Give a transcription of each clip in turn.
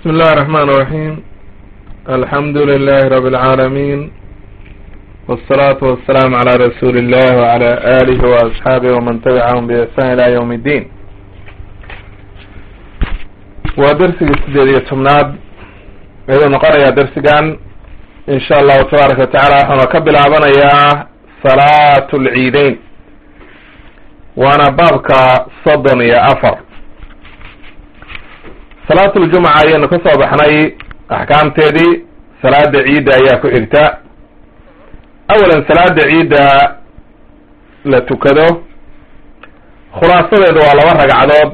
بسم الله الرحمن الرحيم الحمد لله رب العالمين والصلاة والسلام على رسول الله وعلى آله وأصحابه ومن تبعهم بإحسان إلى يوم الدين ودرسي السديدية تمناد إذا نقرأ يا درسيان إن شاء الله تبارك وتعالى احنا كبل عبنا يا صلاة العيدين وانا بابك صدن يا أفر salaatuljumca ayaynu ka soo baxnay axkaamteedii salaada ciidda ayaa ku xigta awalan salaada ciidda la tukado khulaasadeedu waa laba ragcadood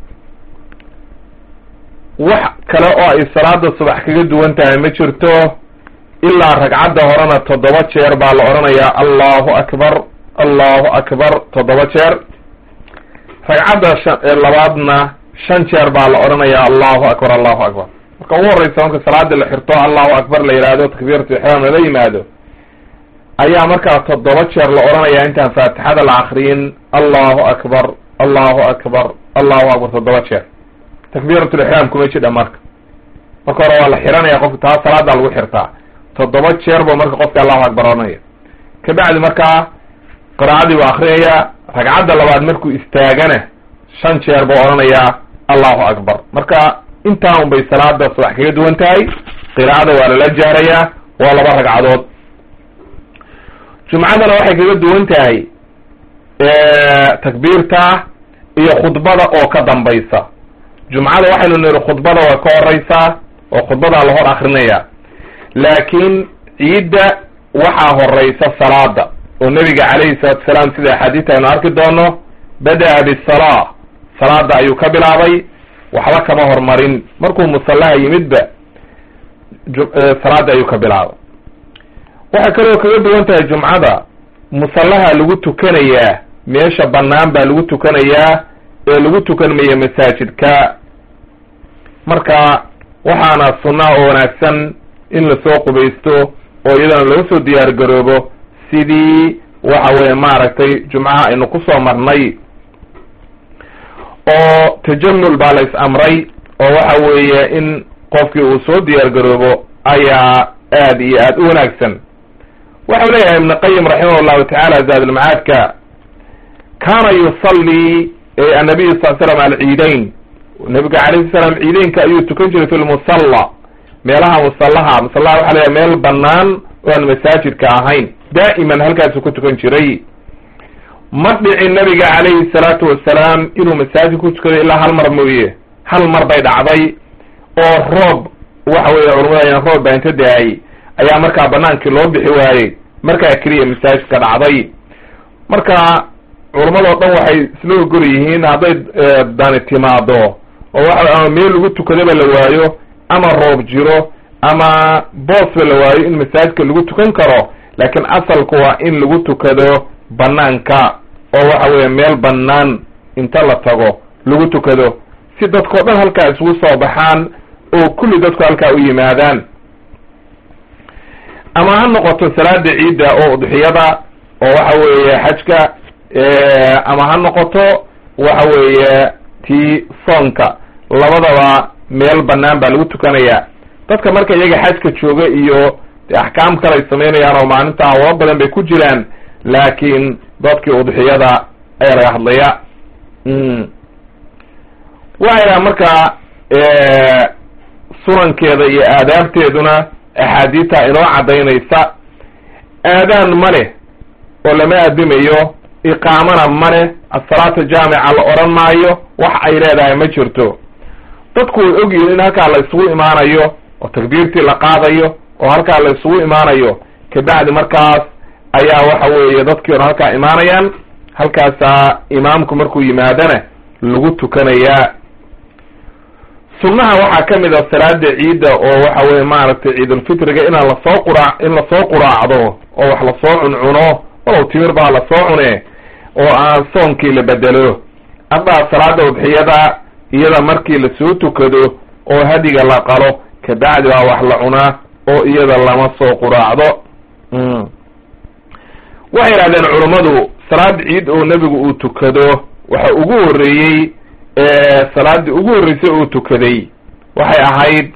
wax kale oo ay salaada subax kaga duwan tahay ma jirto ilaa ragcadda horena toddoba jeer baa la odhanayaa allahu akbar allahu akbar toddoba jeer ragcadda labaadna shan jeer baa la odhanayaa allahu akbar allahu akbar marka ugu horreysa marka salaada la xirto allahu akbar la yidhaahdo takbiiratu ixraam lala yimaado ayaa markaa toddoba jeer la odhanayaa intaan faatixada la akriyin allahu akbar allahu akbar allahu akbar toddoba jeer takbiiratulixraam kuma jidha marka marka hore waa la xiranaya qofka taa salaadaa lagu xirtaa toddoba jeer buu marka qofka allahu akbar odhanaya kabacdi markaa qiraacadii buu akrinaya ragcadda labaad markuu istaagana shan jeer buu odhanayaa allahu akbar marka intaa un bay salaada subax kaga duwan tahay qiraacada waa lala jaarayaa waa laba ragcadood jumcadana waxay kaga duwan tahay takbiirta iyo khudbada oo ka dambaysa jumcada waxaynu niri khudbada waa ka horeysaa oo khudbadaa la hor akrinaya laakiin ciidda waxaa horeysa salaada oo nebiga calayhi salatu salaam sida axaadiista aynu arki doono bada-a bisalaa salaada ayuu ka bilaabay waxba kama hormarin markuu musallaha yimidba salaada ayuu ka bilaabay waxay kaloo kaga duwan tahay jumcada musallaha lagu tukanayaa meesha bannaan baa lagu tukanayaa ee lagu tukan maya masaajidka marka waxaana sunnaa oo wanaagsan in lasoo qubaysto oo iyadana laga soo diyaar garoobo sidii waxa weeye maaragtay jumcaha aynu kusoo marnay oo tajamul baa la is amray oo waxa weeye in qofkii uu soo diyaar garoobo ayaa aad iyo aad u wanaagsan waxau leeyahay ibn qayim raximah llahu tacaala zaadulmacaadka kaana yusallii annabiyu sal slam alciidayn nabiga calayhi salaam ciideynka ayuu tukan jiray fi lmusalla meelaha musallaha musallaha waxa leeyahay meel bannaan oo aan masaajidka ahayn daa'iman halkaasuu ku tukan jiray ma dhicin nabiga calayhi salaatu wasalaam inuu masaajid ku tukado ilaa hal mar mooye hal mar bay dhacday oo roob waxa weeye culamada ayaan roob baa inta da-ay ayaa markaa banaankii loo bixi waayey markaa keliya masaajidka dhacday marka culamadoo dhan waxay isla ogol yihiin hadday dani timaado oo waxa ama meel lagu tukadaba la waayo ama roob jiro ama boosba la waayo in masaajidka lagu tukan karo laakiin asalku waa in lagu tukado banaanka oo waxa weeye meel bannaan inta la tago lagu tukado si dadkao dhan halkaa isugu soo baxaan oo kulli dadku halkaa u yimaadaan ama ha noqoto salaada ciidda oo udxiyada oo waxa weeye xajka ama ha noqoto waxa weeye tii soonka labadaba meel bannaan baa lagu tukanaya dadka marka iyaga xajka jooga iyo axkaam kale ay samaynayaan oo maalinta hawlo badan bay ku jiraan laakiin dadkii udxiyada ayaa laga hadlaya waxayna markaa sunankeeda iyo aadaabteeduna axaadiita inoo caddaynaysa aadaan ma leh oo lama adimayo iqaamana ma leh asalaata jaamica la odhan maayo wax ay leedahay ma jirto dadku way ogyihiin in halkaa la isugu imaanayo oo takbiirtii la qaadayo oo halkaa la isugu imaanayo kabacdi markaas ayaa waxa weeye dadkii hore halkaa imaanayaan halkaasaa imaamku markuu yimaadana lagu tukanayaa sunnaha waxaa ka mid a salaada ciidda oo waxa weye maaragtay ciidulfitriga inaan lasoo qura in lasoo quraacdo oo wax lasoo cuncuno walow timir baa lasoo cune oo aan soonkii la bedelo amaa salaada udxiyada iyada markii lasoo tukado oo hadiga la qalo kabacdi baa wax la cunaa oo iyada lama soo quraacdo waxay yidhahdeen culummadu salaad ciid oo nebigu uu tukado waxa ugu horreeyey salaadii ugu horreysay uu tukaday waxay ahayd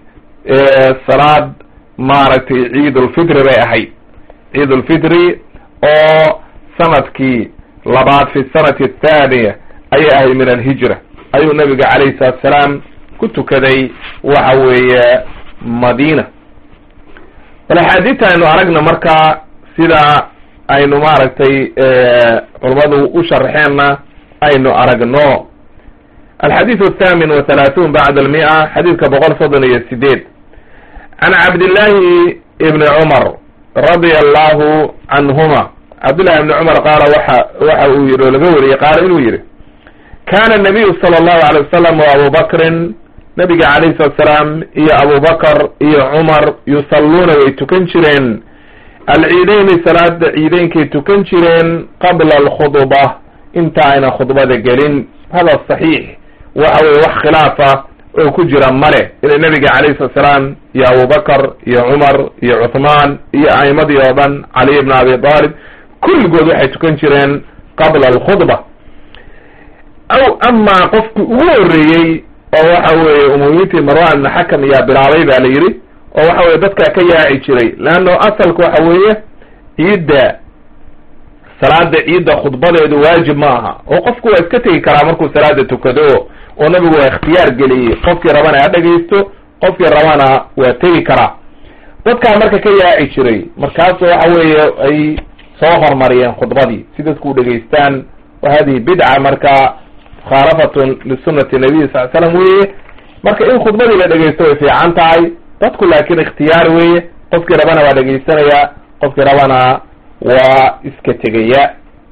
salaad maaragtay ciid ulfitri bay ahayd ciid ulfitri oo sanadkii labaad fi sanati athaaniya ayay ahayd min alhijra ayuu nabiga calayhi salatu salaam ku tukaday waxa weeye madiina bal axaadiidta aynu aragna markaa sida aynu maaragtay culummadu u sharaxeenna aynu aragno alxadiidu athamin wa thalaathuun bacda almia xadiidka boqol soddon iyo sideed can cabdillahi ibni cumar radia allahu canhuma cabdillahi ibni cumar qaala waxa waxa uu yihi oo laga wariyey qaala inuu yihi kana nabiyu sala allahu alay wasalam wa abu bakrin nabiga calayhi salatu salaam iyo abubakar iyo cumar yusalluuna way tukan jireen alciideyni salaada ciideynkay tukan jireen qabla alkhudba inta ayna khudbada gelin hada saxiix waxa weye wax khilaafa oo ku jira male ila nabiga calayhi salatu salaam iyo abubakar iyo cumar iyo cuthmaan iyo a'imadii oo dhan caliy ibn abi talib kulligood waxay tukan jireen qabla alkhudba aw amaa qofkii ugu horreeyey oo waxa weeye umumiintii marwan ibn xakam ayaa bilaabay ba la yidhi oo waxa weye dadkaa ka yaaci jiray leanno asalka waxa weeye ciidda salaada ciidda khudbadeedu waajib ma aha oo qofku waa iska tegi karaa markuu salaada tukado oo nabigu waa ikhtiyaar geliyey qofkii rabana ha dhegaysto qofkii rabana waa tegi karaa dadkaa marka ka yaaci jiray markaasu waxa weeye ay soo hormariyeen khudbadii si dadku u dhegaystaan wa hadihi bidca marka mukhaalafatun lisunati nabiy sal slam weeye marka in khudbadii la dhegaysto way fiican tahay dadku laakin ikhtiyaar weeye qofkii rabana waa dhegaysanaya qofkii rabana waa iska tegaya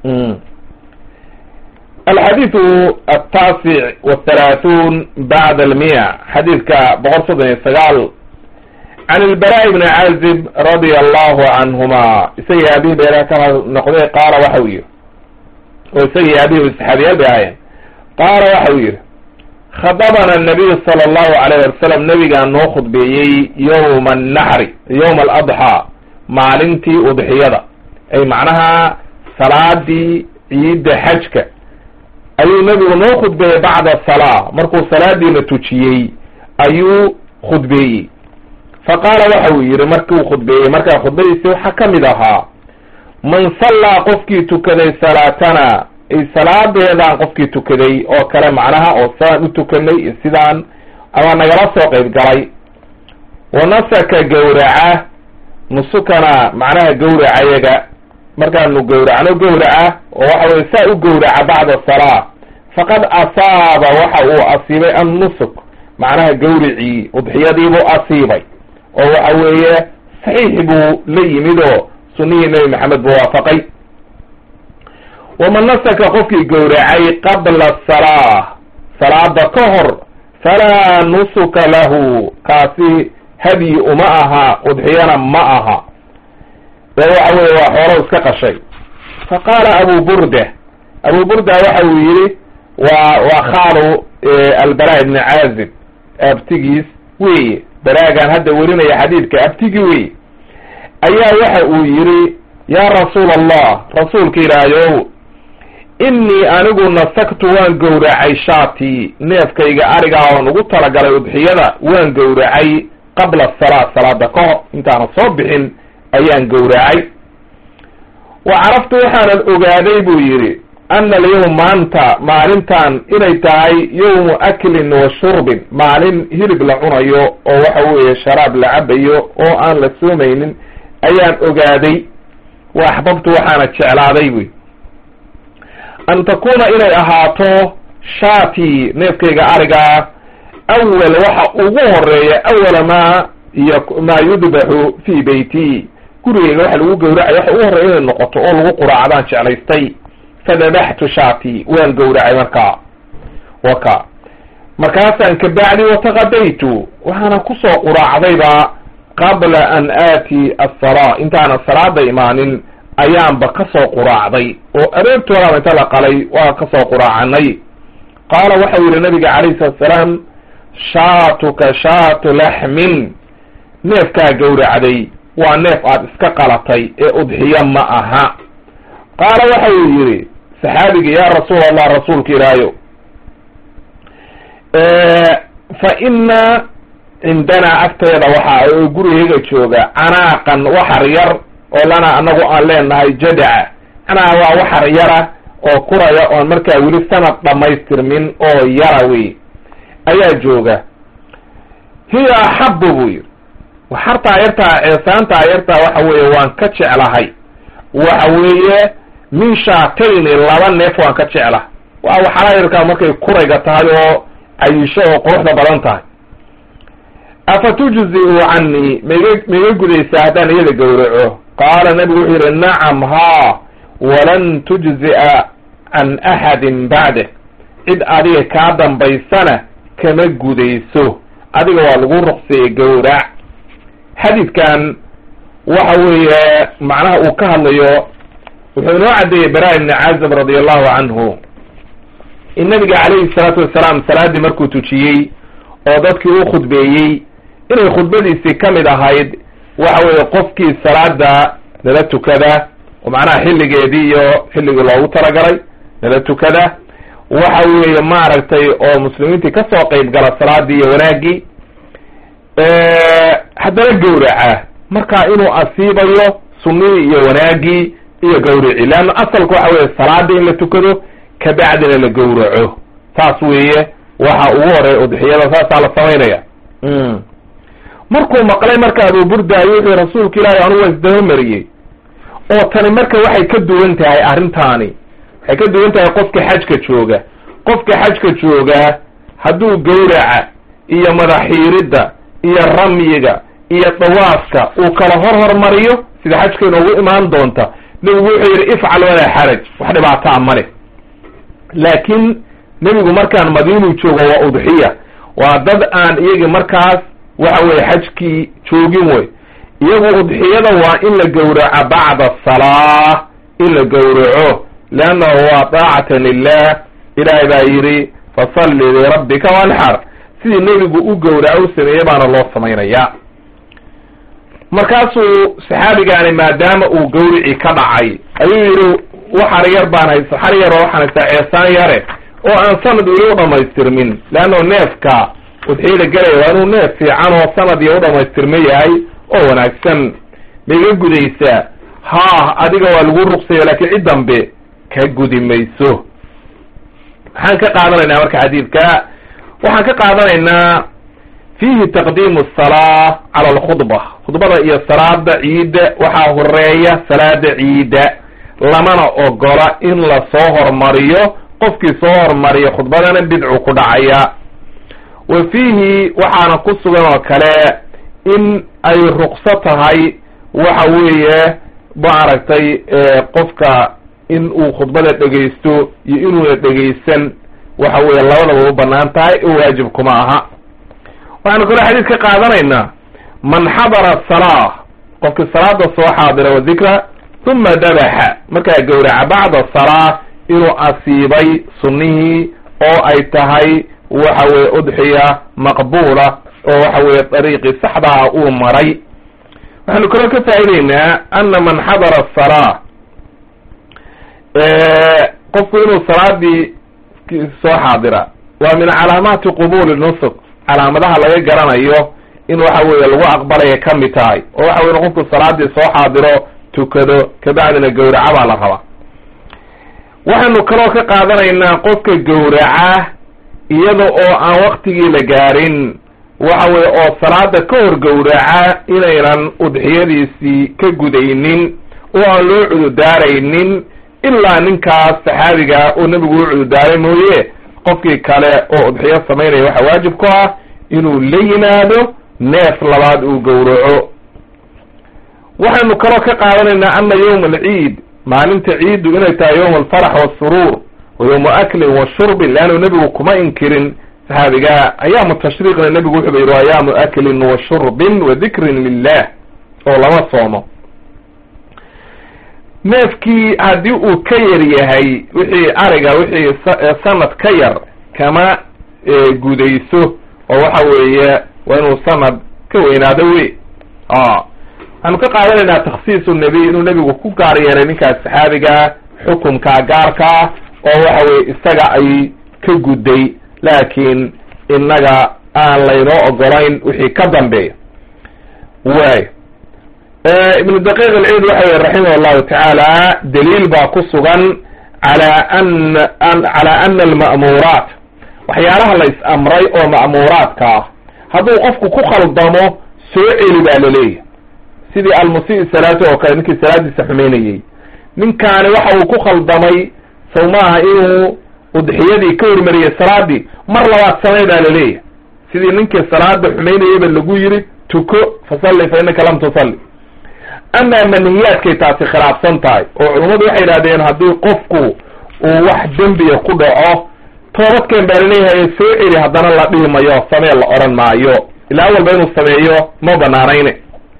alxadiidu altaasic wthalaathuun bacda almiya xadiidka boqol soddon iyo sagaal can ilbara bni caazib radia allahu canhuma isagii abihi beeraha ka noqday qaala waxa uu yihi oo isagii abihi saxaabiyaal bay ahaayeen qaala waxa uu yihi khadabana anabiyu sala allahu alayh wasalam nabigaa noo khudbeeyey yowma annaxri yowma aladxaa maalintii udxiyada ay macnaha salaadii ciidda xajka ayuu nabigu noo khudbeeyey bacda salaa markuu salaadiina tujiyey ayuu khudbeeyey fa qaala waxa uu yihi markuu khudbeeyey markaa khudbadiisi waxaa ka mid ahaa man sallaa qofkii tukaday salaatana ay salaadeedaan qofkii tukaday oo kale macnaha oo sidaan u tukanay iyo sidaan ama nagala soo qayb galay wa nasaka gawraca nusukana macnaha gawracayaga markaanu gawracno gawraca oo waxa weye saa u gawraca bacda salaa faqad asaaba waxa uu asiibay annusuk macnaha gawricii udxiyadiibuu asiibay oo waxa weeye saxiix buu la yimid oo sunihii nebi maxamed buu waafaqay waman nasaka qofkii gawracay qabla salaa salaada ka hor falaa nusuka lahu kaasi hadyi uma aha udxiyana ma aha ee waxa weye waa xoolo iska qashay fa qaala abu burda abu burda waxa uu yihi waa waa khaalu albara ibni caazib abtigiis weye baraagan hadda werinaya xadiidka abtigi weye ayaa waxa uu yihi yaa rasuul allah rasuulka ilaahayow innii anigu nasaktu waan gowracay shaatii neefkayga arigaa oon ugu talagalay udxiyada waan gowracay qabla salaa salaada ka hor intaanan soo bixin ayaan gowracay wa caraftu waxaanan ogaaday buu yidhi ana alyawm maanta maalintan inay tahay yawmu aklin wa shurbin maalin hilib la cunayo oo waxa weeye sharaab la cabayo oo aan la soomaynin ayaan ogaaday wa axbabtu waxaana jeclaaday buy an takuna inay ahaato shaatii neefkayga arigaa awal waxa ugu horeeya awala maa y maa yudbaxu fii beyti gurigayga waxa lagu gawracay waxa ugu horreeya inay noqoto oo lagu quraacdaan jeclaystay fadabaxtu shaatii waan gawracay markaa waka markaasaan kabacdi wataqadaytu waxaana kusoo quraacdayba qabla an aati asala intaanan salaada imaanin ayaanba kasoo quraacday oo aroortoodaaba inta la qalay waa kasoo quraacanay qaala waxau yihi nabiga calayhi salatu salaam shaatuka shaatu laxmin neefkaa gawracday waa neef aada iska qalatay ee udxiyo ma aha qaala waxa uu yihi saxaabigii yaa rasuul allah rasuulka ilaahayo fa ina cindanaa agteeda waxa oo gurigayga jooga canaaqan waxar yar oo lana anagu aan leenahay jadaca macnaha waa waxar yara oo kuraya oon markaa weli sanad dhammaystirmin oo yara wey ayaa jooga hiya axabu buu yidhi waxartaa yartaa ceesaantaa yartaa waxa weeye waan ka jeclahay waxa weeye min shaatayni laba neef waan ka jeclahay waa waxara yarkaa markay kurayga tahay oo cayisho oo quruxda badan tahay afa tujzi'u canii maiga maiga gudaysaa haddaan iyada gowraco qaala nabigu wuxuu yidhi nacam haa walan tujzi'a can axadin bacdek cid adiga kaa dambaysana kama gudayso adiga waa lagu ruqseeyey gowrac xadiidkan waxa weeye macnaha uu ka hadlayo wuxuu inoo caddeeyey bara ibni cazib radi allahu canhu in nabiga calayhi salaatu wasalaam salaaddii markuu tujiyey oo dadkii u khudbeeyey inay khudbadiisii ka mid ahayd waxa weeye qofkii salaada nala tukada oo macnaha xilligeedii iyo xilligii loogu talagalay nala tukada waxa weeye maaragtay oo muslimiintii kasoo qeyb gala salaadii iyo wanaaggii haddana gowraca marka inuu asiibayo sunnihii iyo wanaaggii iyo gawrici leanna asalka waxa weeye salaada in la tukado kabacdina la gowraco saas weeye waxa ugu horey udxiyada saasaa la samaynaya markuu maqlay marka abuu burdaayo wuxuu rasuulka ilaahi anugu waa isdabamariyey oo tani marka waxay ka duwan tahay arrintaani waxay ka duwan tahay qofka xajka jooga qofka xajka jooga hadduu gawraca iyo madaxiiridda iyo ramyiga iyo dawaafka uu kala hor hormariyo sida xajka inoogu imaan doonta nebigu wuxuu yidhi ifcal walaa xaraj wax dhibaataa male laakiin nebigu markaan madiinuu joogo waa udxiya waa dad aan iyagi markaas waxa weye xajkii joogin wey iyagu udxiyada waa in la gowraco bacda asalaa in la gowraco leannahu waa daacatan lilah ilaahay baa yidhi fasalli lirabbika wanxar sidii nebigu u gowraco u sameeyey baana loo samaynaya markaasuu saxaabigaani maadaama uu gawrici ka dhacay ayuu yidhi waxar yar baan haysa xar yar oo waxaan haystaa ceesaan yare oo aan sanad weli u dhamaystirmin leanno neefka udxiyada gelaya waa inuu neef fiican oo sanad iyo u dhamaystirma yahay oo wanaagsan maiga gudaysaa haa adiga waa lagu ruqsayo laakiin cid dambe ka gudi mayso maxaan ka qaadanaynaa marka xadiidka waxaan ka qaadanaynaa fiihi taqdiimu asalaa cala alkhudba khudbada iyo salaada ciidda waxaa horeeya salaada ciidda lamana ogola in la soo hormariyo qofkii soo hormariya khudbadana bidcu ku dhacaya wa fiihi waxaana ku sugan oo kale in ay ruqso tahay waxa weeye maaragtay qofka in uu khudbada dhegaysto iyo inuuna dhegaysan waxa weeye labadaba u banaan tahay oo waajib kuma aha waxaanu kaloo xadiid ka qaadanaynaa man xadara asalaa qofkii salaada soo xaadira wa dikra uma dabaxa markaa gowraca bacda salaa inuu asiibay sunnihii oo ay tahay waxa weye udxiya maqbuula oo waxa weye dariiqii saxdaa uu maray waxaanu kaloo ka faa'ideynaa ana man xadara asalaa qofku inuu salaadii soo xaadira waa min calaamaati qubuli nusuk calaamadaha laga garanayo in waxa weeye lagu aqbalaya ka mid tahay oo waxa weye qofku salaadii soo xaadiro tukado kabacdina gowraca baa la rabaa waxaanu kaloo ka qaadanaynaa qofka gowraca iyada oo aan waktigii la gaarin waxa weye oo salaada ka hor gowraca inaynan udxiyadiisii ka gudaynin oo aan loo cududaaraynin ilaa ninkaas saxaabiga oo nebigu u cududaaray mooye qofkii kale oo udxiyo samaynaya waxaa waajib ku ah inuu la yimaado neef labaad uu gowraco waxaynu kaloo ka qaadanaynaa ana yowma alciid maalinta ciiddu inay tahay yowma alfarax waasuruur wa yowma aklin wa shurbin leannu nebigu kuma inkirin saxaabigaa ayaamu tashriiqna nebigu wuxuuba yidhi ayaamu aklin wa shurbin wa dikrin lilah oo lama soomo neefkii haddii uu ka yar yahay wixii ariga wixii sanad ka yar kama gudayso oo waxa weeye waa inuu sanad ka weynaado wey waxaanu ka qaadanaynaa takhsiisu nebiy inuu nebigu ku gaar yeelay ninkaas saxaabiga xukumkaa gaarkaa oo waxa weye isaga ay ka gudday laakiin innaga aan laynoo ogolayn wixii ka dambeeya waay ibnu daqiiq alciid waxa yihi raximah allahu tacaala daliil baa ku sugan ala ana cala ana alma'muuraat waxyaalaha la is-amray oo ma'muuraadka ah hadduu qofku ku khaldamo soo celi baa laleeyahy sidii almusii salaati oo kale ninkii salaadiisa xumeynayey ninkaani waxa uu ku khaldamay saw maaha inuu udxiyadii ka hormariyey salaadii mar labaad samey baa laleeyahy sidii ninkii salaada xumeynayeyba lagu yiri tuko fasalli fa innaka lam tusalli amaa manihiyaadkay taasi khilaafsan tahay oo culummadu waxay yidhahdeen haddii qofku uu wax dembiya ku dhaco toobadkeen baa laleeyahay soo celi haddana la dhihi mayo samee la odhan maayo ilaa walba inuu sameeyo ma banaanayne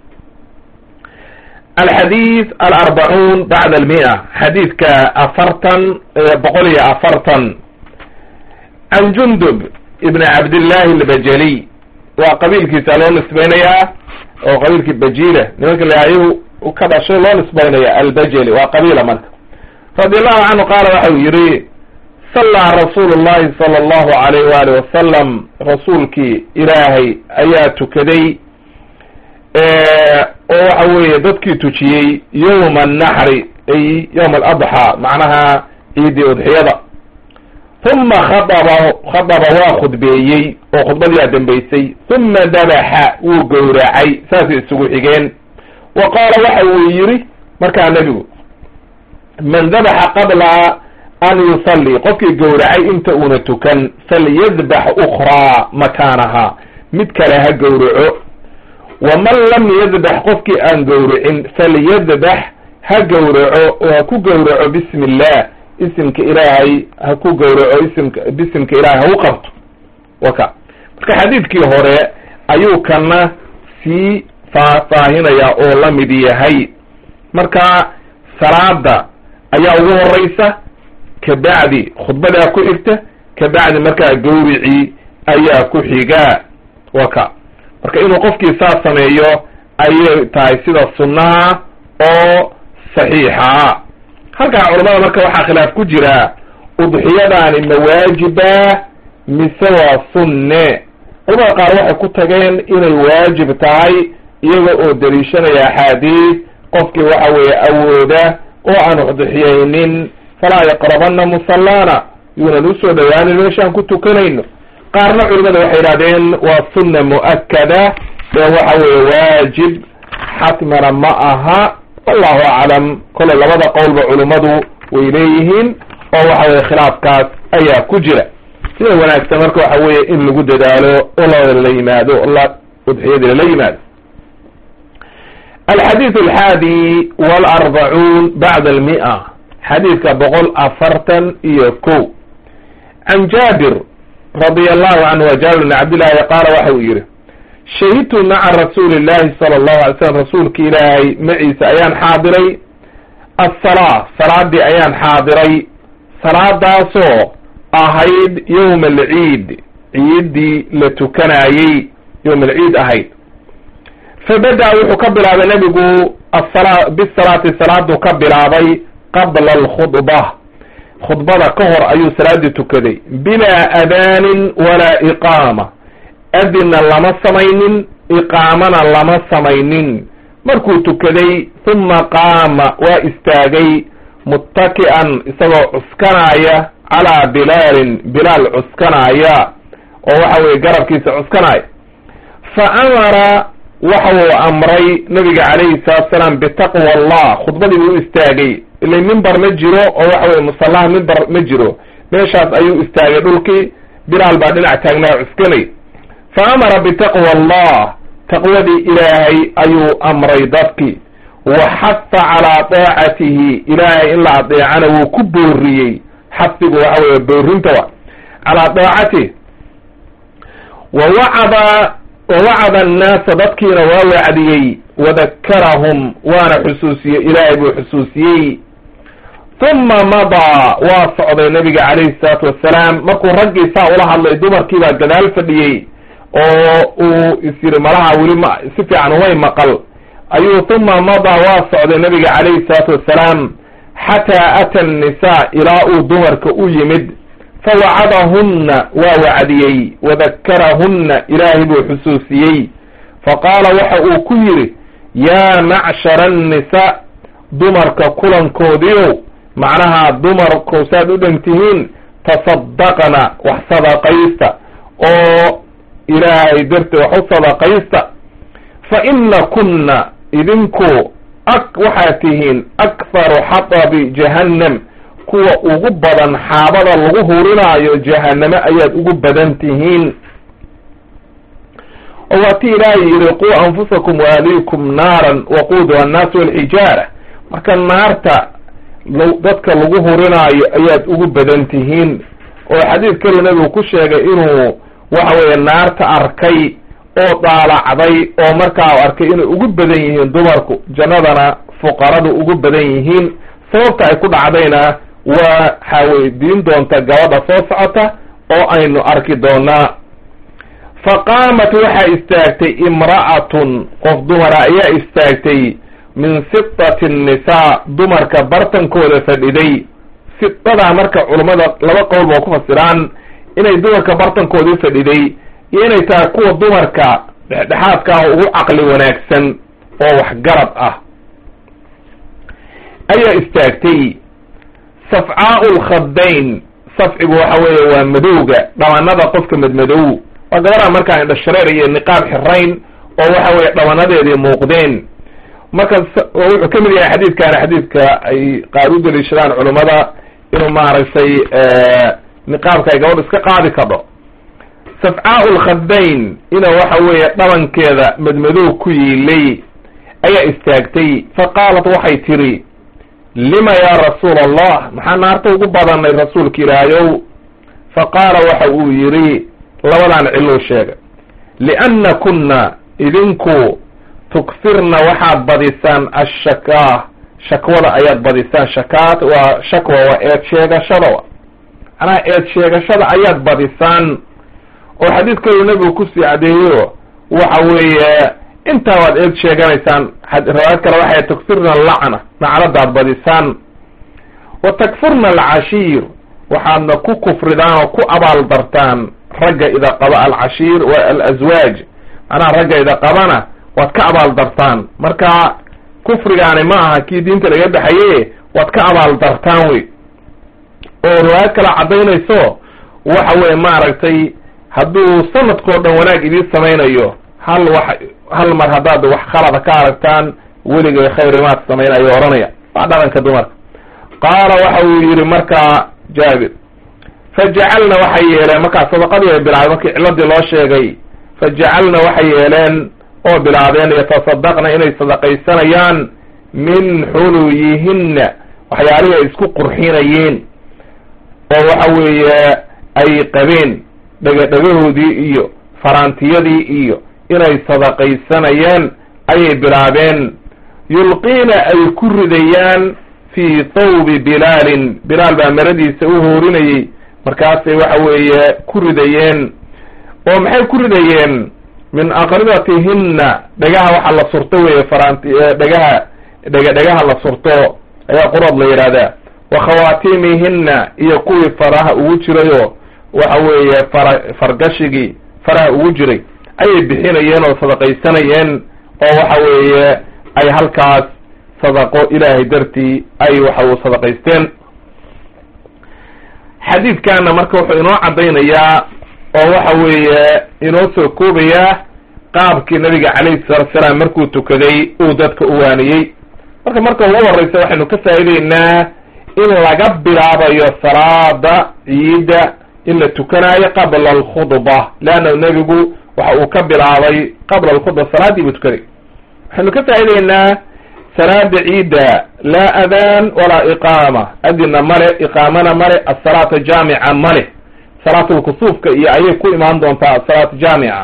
alxadiid alarbacuun bacda almia xadiidka afartan boqol iyo afartan can jundub ibn cabdillahi albajaliy waa qabiilkiisa loo nisbaynayaa oo qabiilkii bajila nimanka layayu ka dhashay loo nisbaynaya albajali waa qabiila marka radi allahu canhu qaala waxau yihi sallaa rasuulu llahi sala allahu alayh waali wasalam rasuulkii ilaahay ayaa tukaday oo waxa weeye dadkii tujiyey yowma annaxri ay yowma aladxaa macnaha ciidii udxiyada uma khadaba khadaba waa khudbeeyey oo khudbadiyaa dambaysay uma dabaxa wuu gowracay saasay isugu xigeen wa qaala waxa uu yidhi markaa nebigu man dabaxa qabla an yusalli qofkii gowracay inta uuna tukan falyadbax ukraa makaanaha mid kale ha gowraco waman lam yadbax qofkii aan gowracin falyadbax ha gowraco oo ha ku gowraco bismi illah isimka ilaahay ha ku gowraco isimka bisimka ilaahay ha u qabto waka marka xadiidkii hore ayuu kana sii faahfaahinaya oo la mid yahay marka salaada ayaa ugu horeysa kabacdi khudbadaa ku xigta kabacdi markaa gawricii ayaa ku xigaa waka marka inuu qofkii saas sameeyo ayay tahay sida sunnaha oo saxiixa halkaa culamada marka waxaa khilaaf ku jira udxiyadaani ma waajiba mise waa sunne culamada qaar waxay ku tageen inay waajib tahay iyaga oo daliishanaya axaadiis qofkii waxa weeye awooda oo aan udxiyaynin falaa yaqrabana musallana yuunan usoo dhawaanin meeshaan ku tukanayno qaarna culimada waxay yidhahdeen waa sunna mu'akada ee waxa weeye waajib xatmana ma aha wallahu aclam kole labada qowlba culimmadu way leeyihiin oo waxa weye khilaafkaas ayaa ku jira sida wanaagsan marka waxa weeye in lagu dadaalo oo lala yimaado la udxiyadii lala yimaado alxadiid alxaadi walarbacuun bacda almia xadiidka boqol afartan iyo ko can jaabir radia allahu canhu wa jaabir bn cabdillahi qaala waxa uu yihi shahidtu maca rasuuli llahi sala allahu alay slam rasuulki ilaahay maciisa ayaan xaadiray assalaa salaadii ayaan xaadiray salaadaasoo ahayd yowma alciid ciiddii la tukanayey yowma alciid ahayd fabada wuxuu ka bilaabay nebigu asala bisalaati salaaduu ka bilaabay qabla alkhudba khudbada ka hor ayuu salaadii tukaday bilaa adaanin walaa iqaama adinna lama samaynin iqaamana lama samaynin markuu tukaday huma qaama waa istaagay muttaki'an isagoo cuskanaya calaa bilaalin bilaal cuskanaya oo waxa weye garabkiisa cuskanaya fa amara waxa uu amray nabiga calayhi salaatu salaam bitaqwa allah khudbadii buu u istaagay ila mimbar ma jiro oo waxa weye musallaha mimbar ma jiro meeshaas ayuu istaagay dhulkii bilaal baa dhinac taagnaa cuskanay fa amara bitaqwa allah taqwadii ilaahay ayuu amray dadkii wa xafa calaa daacatihi ilaahay in la adeecana wuu ku booriyey xafigu waxa weye boorinta wa calaa daacatihi wa wacada wawacada annaasa dadkiina waa wacdiyey wadakarahum waana xusuusiyey ilaahay buu xusuusiyey uma madaa waa socday nabiga calayhi salaatu wassalaam markuu raggii saa ula hadlay dumarkii baa gadaal fadhiyey oo uu is yiri malaha weli ma si fiican umay maqal ayuu uma madaa waa socday nabiga calayhi salaatu wassalaam xataa ata annisaa ilaa uu dumarka u yimid fawacadahunna waa wacdiyey wadakarahunna ilaahay buu xusuusiyey faqaala waxa uu ku yidhi yaa macshara annisaa dumarka kulankoodiiow macnaha dumarku saad u dhantihiin tasaddaqna wax sadaqaysta oo ilaahay darteed wax u sadaqaysta fa ina kunna idinku ak waxaad tihiin akharu xatabi jahannam kuwa ugu badan xaabada lagu hurinaayo jahanname ayaad ugu badan tihiin oo waa ti ilaahay yidhi quu anfusakum waaliikum naaran waquuduha annaasu walxijaara marka naarta dadka lagu hurinaayo ayaad ugu badan tihiin oo xadiid kale nebigu ku sheegay inuu waxa weeye naarta arkay oo daalacday oo markaa arkay inay ugu badan yihiin dumarku jannadana fuqaradu ugu badan yihiin sababta ay ku dhacdayna waa xaweydiin doonta gabadha soo socota oo aynu arki doonaa fa qaamat waxaa istaagtay imra'atun qof dumara ayaa istaagtay min sitati nnisaa dumarka bartankooda fadhiday sidadaa marka culummada laba qowl ba ku fasiraan inay dumarka bartankoodii fadhiday iyo inay tahay kuwa dumarka dhexdhexaadka ah ugu caqli wanaagsan oo waxgarad ah ayaa istaagtay safcaau lkhadayn safcigu waxa weeye waa madowga dhabanada qofka madmadow waa gabadha markaa indhashareer iyo niqaab xirayn oo waxa weye dhabanadeedii muuqdeen marka wuxuu ka mid yahay xadiidkaani xadiidka ay qaar u daliishadaan culummada inuu maaragtay niqaabka ay gabadhu iska qaadi kadho safcaau lkhadayn ina waxa weeye dhabankeeda madmadow ku yiilay ayaa istaagtay fa qaalat waxay tiri lima yaa rasuula allah maxaa naarta ugu badanay rasuulka ilaahayow fa qaala waxa uu yidhi labadan cilou sheegay lianna kunna idinku tukfirna waxaad badisaan ashakaa shakwada ayaad badisaan shakaat waa shakwa waa eed sheegashada macnaha eed sheegashada ayaad badisaan oo xadiidkoodu nebigu kusii cadeeyo waxa weeye intaa waad eed sheeganaysaan riwaayad kale waxay tukfirna lacna nacladaad badisaan wa takfurna alcashiir waxaadna ku kufridaan oo ku abaal dartaan ragga ida qaba alcashiir wa alaswaaj macnaha ragga ida qabana waad ka abaal dartaan marka kufrigaani ma aha kii diinta laga dhexaye waad ka abaal dartaan wey oo riwaayad kale caddaynayso waxa weye maaragtay hadduu sanadkao dhan wanaag idiin samaynayo hal wax hal mar haddaad wax khalada ka aragtaan weligay khayrimaad samayn ayuu odhanaya waa dhaqanka dumarka qaala waxa uu yidhi markaa jaabir fajacalna waxay yeeleen markaa sadaqadii ay bilaabeen markii ciladii loo sheegay fajacalna waxay yeeleen oo bilaabeen yatasadaqna inay sadaqaysanayaan min xuluyihinna waxyaalihii ay isku qurxinayeen oo waxa weeye ay qabeen dhegadhegahoodii iyo faraantiyadii iyo inay sadaqaysanayeen ayay bilaabeen yulqiina ay ku ridayaan fii thawbi bilaalin bilaal baa maradiisa u hoorinayey markaasay waxa weeye ku ridayeen oo maxay ku ridayeen min aqribatihinna dhagaha waxa la surto weeye faraanti dhagaha dhega dhagaha la surto ayaa qurad la yidhahdaa wa khawaatimihinna iyo kuwii faraha ugu jirayo waxa weeye fara fargashigii faraha ugu jiray ayay bixinayeen oo sadaqaysanayeen oo waxa weeye ay halkaas sadaqo ilaahay dartii ay waxa uu sadaqaysteen xadiidkana marka wuxuu inoo caddaynayaa oo waxa weeye inoo soo koobayaa qaabkii nabiga calayhi salatu salaam markuu tukaday uu dadka u waaniyey marka marka ugu horreysa waxaynu ka faa'ideynaa in laga bilaabayo salaada ciidda in la tukanaayo qabla alkhudba leanna nebigu waxa uu ka bilaabay qabla alkhudba salaaddii buu tukaday waxaynu ka faa'ideynaa salaada ciidda laa adaan walaa iqaama adina male iqaamana male asalaata jaamica male salaatulkusuufka iyo ayay ku imaan doontaa asalaat jaamica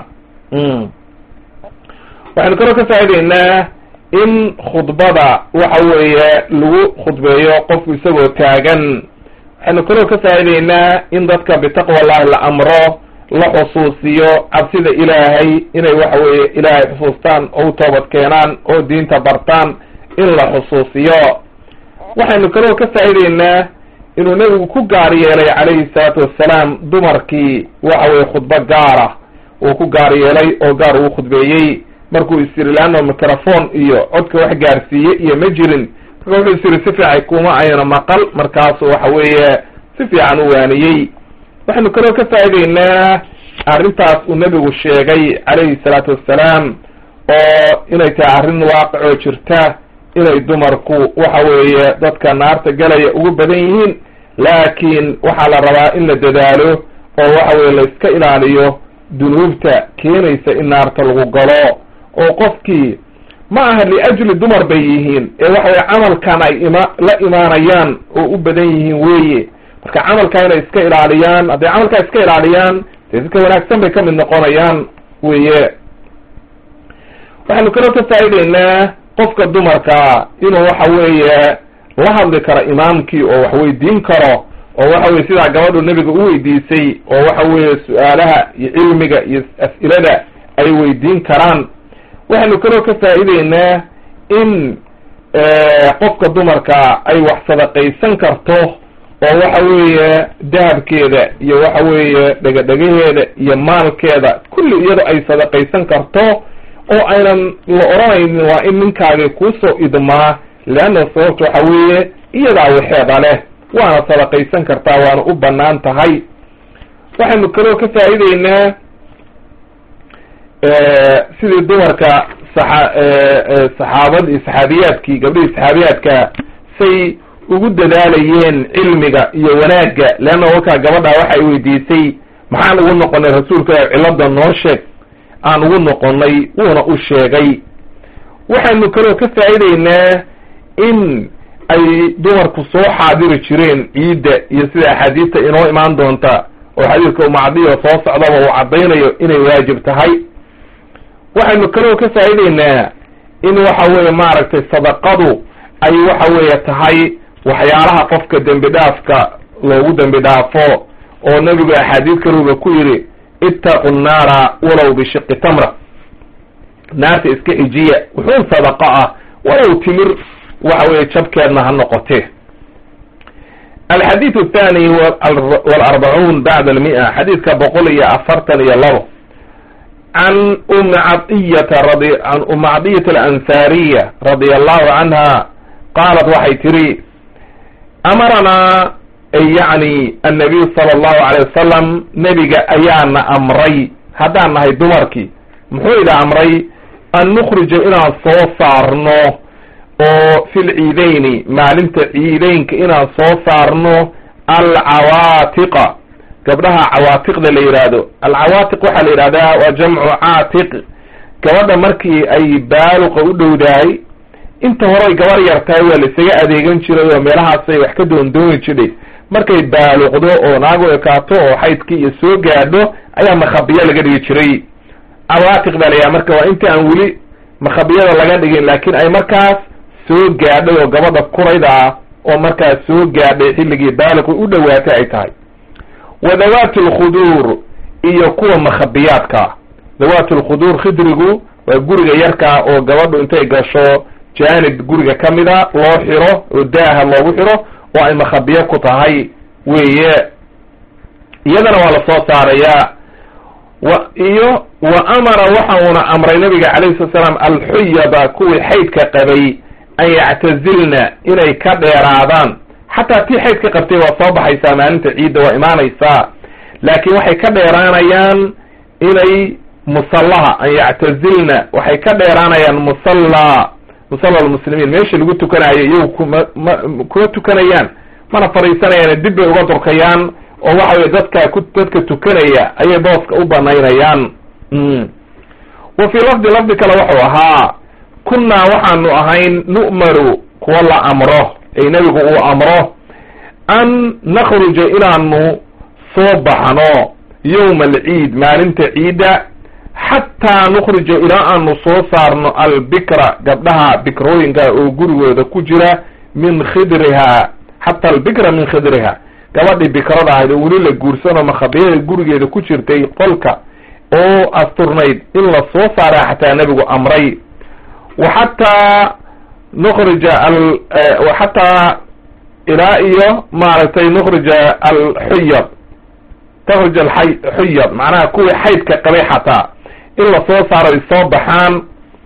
waxaynu kaloo ka faa'ideynaa in khudbada waxa weeye lagu khudbeeyo qofku isagoo taagan waxaynu kaloo ka faa'ideynaa in dadka bitaqwa allahi la amro la xusuusiyo cabsida ilaahay inay waxa weeye ilaahay xusuustaan oo u toobad keenaan oo diinta bartaan in la xusuusiyo waxaynu kaloo ka faa'ideynaa inuu nebigu ku gaar yeelay calayhi salaatu wassalaam dumarkii waxa weye khudbo gaara uu ku gaar yeelay oo gaar uu khudbeeyey markuu isiri leanno microphone iyo codka wax gaarsiiye iyo ma jirin marka wuxuu isiri si fiican kuma ayna maqal markaasu waxa weeye si fiican u waaniyey waxaynu kaloo ka faa'ideynaa arrintaas uu nebigu sheegay calayhi salaatu wassalaam oo inay tahay arrin waaqicoo jirta inay dumarku waxa weeye dadka naarta galaya ugu badan yihiin laakiin waxaa la rabaa in la dadaalo oo waxa weye la iska ilaaliyo dunuubta keenaysa in naarta lagu galo oo qofkii ma aha liajli dumar bay yihiin ee waxa weye camalkan ay ima la imaanayaan oo u badan yihiin weeye marka camalkaa inay iska ilaaliyaan hadday camalkaa iska ilaaliyaan dee dadka wanaagsan bay ka mid noqonayaan weye waxaynu kaloo ka faa'ideynaa qofka dumarka inuu waxa weeye la hadli karo imaamkii oo wax weydiin karo oo waxa weye sidaa gabadhu nebiga u weydiisay oo waxa weeye su-aalaha iyo cilmiga iyo as'ilada ay weydiin karaan waxaynu kaloo ka faa'ideynaa in qofka dumarka ay wax sadaqaysan karto oo waxa weeye dahabkeeda iyo waxa weeye dhegadhegaheeda iyo maalkeeda kulli iyado ay sadaqaysan karto oo aynan la odhanaynin waa in ninkaagii kuusoo idmaa leanna sababta waxa weeye iyadaa waxeeda leh waana sadaqaysan kartaa waana u banaan tahay waxaynu kaloo ka faa'ideynaa sidii dumarka saa saxaabad iyo saxaabiyaadkii gabdhihii saxaabiyaadka say ugu dadaalayeen cilmiga iyo wanaagga leanna wakaa gabadha waxay weydiisay maxaan ugu noqonay rasuulka cilada noo sheeg aan ugu noqonay wuuna u sheegay waxaynu kaloo ka faa'ideynaa in ay dumarku soo xaadiri jireen ciidda iyo sida axaadiista inoo imaan doonta oo xadiidka umacdiyo soo socdaba uu caddaynayo inay waajib tahay waxaynu kaloo ka faa'ideynaa in waxa weeye maaragtay sadaqadu ay waxa weeye tahay waxyaalaha qofka dembi dhaafka loogu dembi dhaafo oo nebigu axaadiis kaluuba ku yidhi ittaqu nnaara walow bishiqi tamra naarta iska ejiya wuxuun sadaqa ah walow timir waxa weeye jabkeedna ha noqotee alxadiid athani walarbacuun bacda almia xadiidka boqol iyo afartan iyo labo can umi cadiyata radi can umi cadiyata alansaariya radia allahu canha qaalat waxay tiri amaranaa yacni annabiyu sala allahu alayh wasalam nebiga ayaana amray haddaan nahay dumarkii muxuu ida amray an nukhrija inaan soo saarno oo fi lciideyni maalinta ciideynka inaan soo saarno alcawaatiqa gabdhaha cawaatiqda la yidhaahdo alcawaatiq waxaa la yidhahdaa waa jamcu caatiq gabadha markii ay baaluqa u dhowdahay inta horey gabar yartahay waa la isaga adeegan jiray oo meelahaasay wax ka doondooni jidhay markay baaluqdo oo naagu ekaato oo xaydkii iyo soo gaadho ayaa makhabiyo laga dhigi jiray cawaatiq baa layaha marka waa inta aan weli makhabiyada laga dhigin laakiin ay markaas soo gaadhay oo gabadha kurayda ah oo markaas soo gaadhay xilligii baaliqu u dhowaatay ay tahay wa dawaati alkhuduur iyo kuwa makhabiyaadka ah dawaati alkhuduur khidrigu waa guriga yarkaa oo gabadhu intay gasho jaanib guriga ka mida loo xiro oo daaha loogu xiro oo ay makhabiyo ku tahay weeye iyadana waa lasoo saarayaa wa iyo wa amara waxa uuna amray nabiga calayhi salatu salaam alxuyada kuwii xaydka qabay an yactazilna inay ka dheeraadaan xataa tii xaydka qabtay waa soo baxaysaa maalinta ciidda waa imaanaysaa laakiin waxay ka dheeraanayaan inay musallaha an yactazilna waxay ka dheeraanayaan musalla musalla almuslimiin meesha lagu tukanayo iyagu kuma ma kuma tukanayaan mana fadhiisanayaan dib bay uga durkayaan oo waxa weye dadka ku dadka tukanaya ayay booska u banaynayaan wa fii lafdi lafdi kale wuxuu ahaa kunnaa waxaanu ahayn nu'maru kuwa la amro ay nebigu uu amro an nakhruja inaanu soo baxno yowma alciid maalinta ciidda xataa nukhrija ilaa aanu soo saarno albikra gabdhaha bikrooyinka oo gurigooda ku jira min khidriha xata albikra min khidriha gabadhii bikrada ahayd oo weli la guursanoo makhabiyada gurigeeda ku jirtay qolka oo asturnayd in la soo saara xataa nebigu amray wa xataa nukhrija xataa ilaa iyo maaragtay nukhrija alxuyad takhruj alxuyad macnaha kuwii xaydka qabay xataa in lasoo saaro ay soo baxaan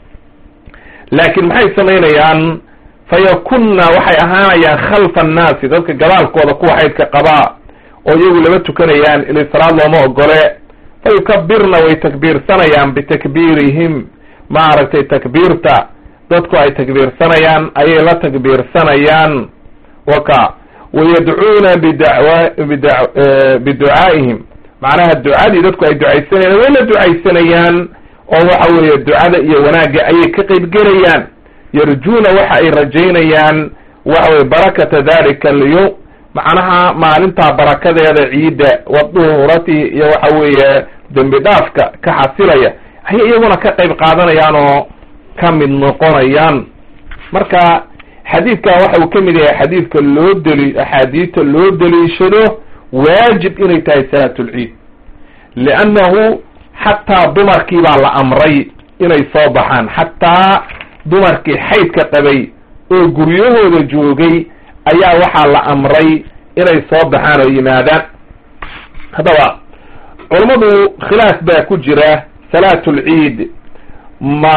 laakiin maxay samaynayaan fayakunna waxay ahaanayaan khalfa annaasi dadka gadaalkooda kuwa xaydka qabaa oo iyagu lama tukanayaan ilay salaad looma ogole fayukabirna way takbiirsanayaan bitakbiirihim maaragtay takbiirta dadku ay takbiirsanayaan ayay la takbiirsanayaan waka wayadcuuna bidawa bida biducaa'ihim macnaha ducadii dadku ay ducaysanayaan way la ducaysanayaan oo waxa weeye ducada iyo wanaagga ayay ka qeybgelayaan yarjuuna waxa ay rajaynayaan waxa weye barakata dalika alyawm macnaha maalintaa barakadeeda ciidda waduhurati iyo waxa weeye dembi dhaafka ka xasilaya ayay iyaguna ka qayb qaadanayaan oo ka mid noqonayaan marka xadiidkan waxa uu ka mid yahay xadiidka loo deli axaadiidta loo deliishado waajib inay tahay salaatulciid liannahu xataa dumarkii baa la amray inay soo baxaan xataa dumarkii xaydka qabay oo guryahooda joogay ayaa waxaa la amray inay soo baxaan oo yimaadaan haddaba culammadu khilaaf baa ku jira salaatulciid ma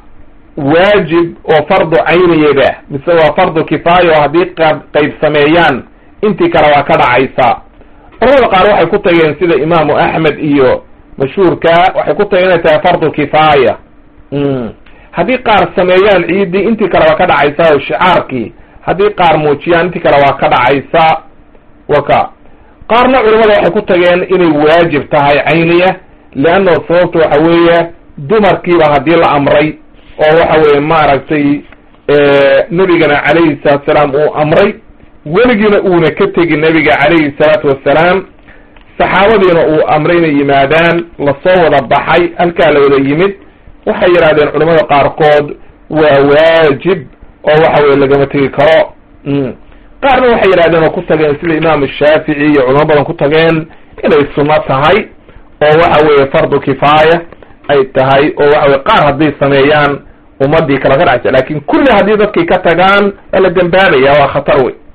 waajib oo fardu cayniyaba mise waa fardu kifaaya oo haddii qa qayb sameeyaan intii kale waa ka dhacaysa culamada qaar waxay ku tageen sida imaamu axmed iyo mashhuurka waxay ku tageen inay tahay fardu kifaaya haddii qaar sameeyaan ciiddii intii kale waa ka dhacaysa oo shicaarkii haddii qaar muujiyaan intii kale waa ka dhacaysa waka qaarna culamada waxay ku tageen inay waajib tahay cayniya leanna sababta waxa weeye dumarkiiba haddii la amray oo waxa weeye maaragtay nebigana calayhi salaatu salaam uu amray weligiina uuna ka tegin nebiga calayhi salaatu wassalaam saxaabadiina uu amray inay yimaadaan lasoo wada baxay halkaa la wada yimid waxay yidhahdeen culamada qaarkood waa waajib oo waxa weye lagama tegi karo qaarna waxay yidhahdeen oo ku tageen sida imaamu shaafici iyo culamo badan ku tageen inay sunno tahay oo waxa weeye fardu kifaaya ay tahay oo waxa weye qaar hadday sameeyaan ummadii kala ka dhacsa lakin kulli haddii dadkii ka tagaan waa la dembaabaya waa khatar wey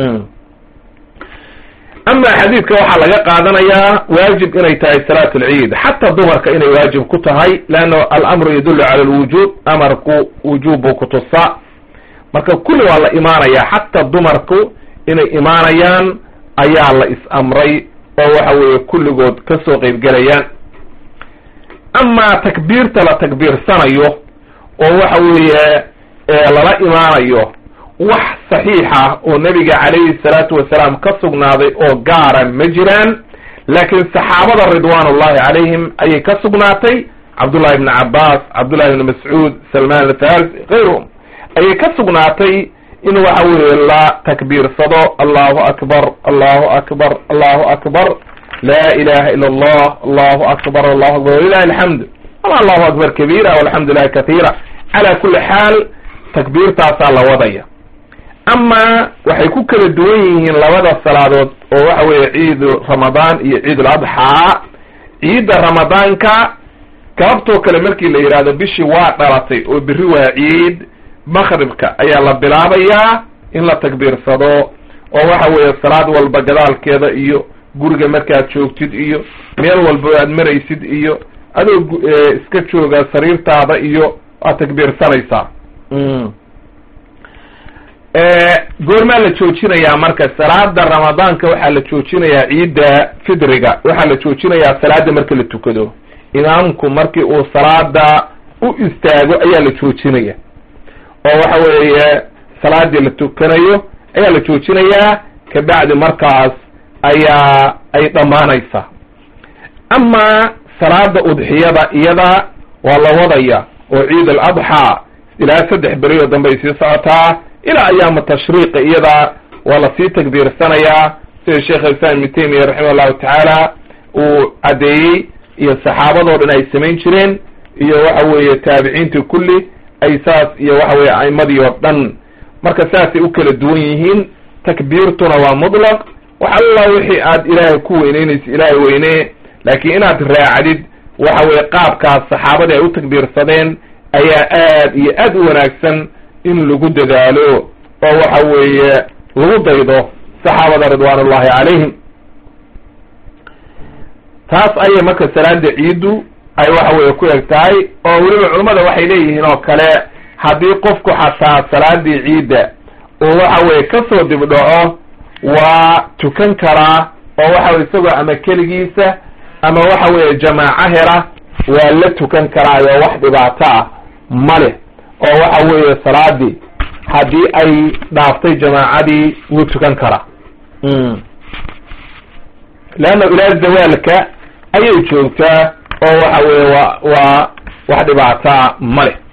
ama xadiidka waxaa laga qaadanayaa waajib inay tahay salaat alciid xataa dumarka inay waajib ku tahay leanna alamru yadullu cala alwujub amarku wujuub buu kutusaa marka kulli waa la imaanaya xataa dumarku inay imaanayaan ayaa la is-amray oo waxa weeye kulligood kasoo qeybgelayaan amaa takbiirta la takbiirsanayo oo waxa weeye lala imaanayo wax saxiixa oo nebiga calayhi salaatu wasalaam ka sugnaaday oo gaara ma jiraan laakiin saxaabada ridwaanullahi calayhim ayay ka sugnaatay cabdullahi ibni cabbaas cabdullahi ibni mascuud salmaan alfarisi kayruhum ayay ka sugnaatay in waxa weeye la takbiirsado allahu akbar allahu akbar allahu akbar la ilaha ila allah allahu akbar allahu akbar walilahi alxamd ama allahu akbar kabiira walxamdu lilahi katiira cala kuli xaal takbiirtaasaa la wadaya ama waxay ku kala duwan yihiin labada salaadood oo waxa weeye ciid ramadaan iyo ciid uladxaa ciidda ramadaanka galabtoo kale markii la yidhaahdo bishii waa dhalatay oo beri waa ciid makribka ayaa la bilaabayaa in la takbiirsado oo waxa weeye salaad walba gadaalkeeda iyo guriga markaad joogtid iyo meel walba aad maraysid iyo adoo iska jooga sariirtaada iyo waad takbiirsanaysaa goormaa la joojinayaa marka salaada ramadaanka waxaa la joojinayaa ciidda fidriga waxaa la joojinayaa salaada marka la tukado imaamku markii uu salaada u istaago ayaa la joojinaya oo waxa weeye salaadii la tukanayo ayaa la joojinayaa kabacdi markaas ayaa ay dhammaanaysaa ama salaada udxiyada iyada waa la wadaya oo ciid al adxaa ilaa saddex beri oo dambe ay sii socotaa ilaa ayaama tashriiqa iyada waa lasii takbiirsanayaa sida sheekh islam ibnu taymiya raximah allahu tacaala uu caddeeyey iyo saxaabadoo dhan ay samayn jireen iyo waxa weeye taabiciintii kulli ay saas iyo waxa weye a'imadii oo dhan marka saasay u kala duwan yihiin takbiirtuna waa mutlaq wax alla wixii aad ilaahay ku weyneynaysa ilaahay weynee laakiin inaad raacdid waxa weye qaabkaas saxaabadii ay u takbiirsadeen ayaa aad iyo aad u wanaagsan in lagu dadaalo oo waxa weeye lagu daydo saxaabada ridwaan ullahi calayhim taas ayay marka salaada ciiddu ay waxa weeye ku eg tahay oo weliba culummada waxay leeyihiin oo kale haddii qofku xataa salaadii ciidda uu waxa weye kasoo dibdhaco waa tukan karaa oo waxa weye isagoo ama keligiisa ama waxa weeye jamaaco hela waa la tukan karaayo wax dhibaato ah ma leh oo waxa weeye salaadii haddii ay dhaaftay jamaacadii wuu tukan karaa leanna ilaa zawaalka ayay joogtaa oo waxa weeye waa waa wax dhibaataa ma leh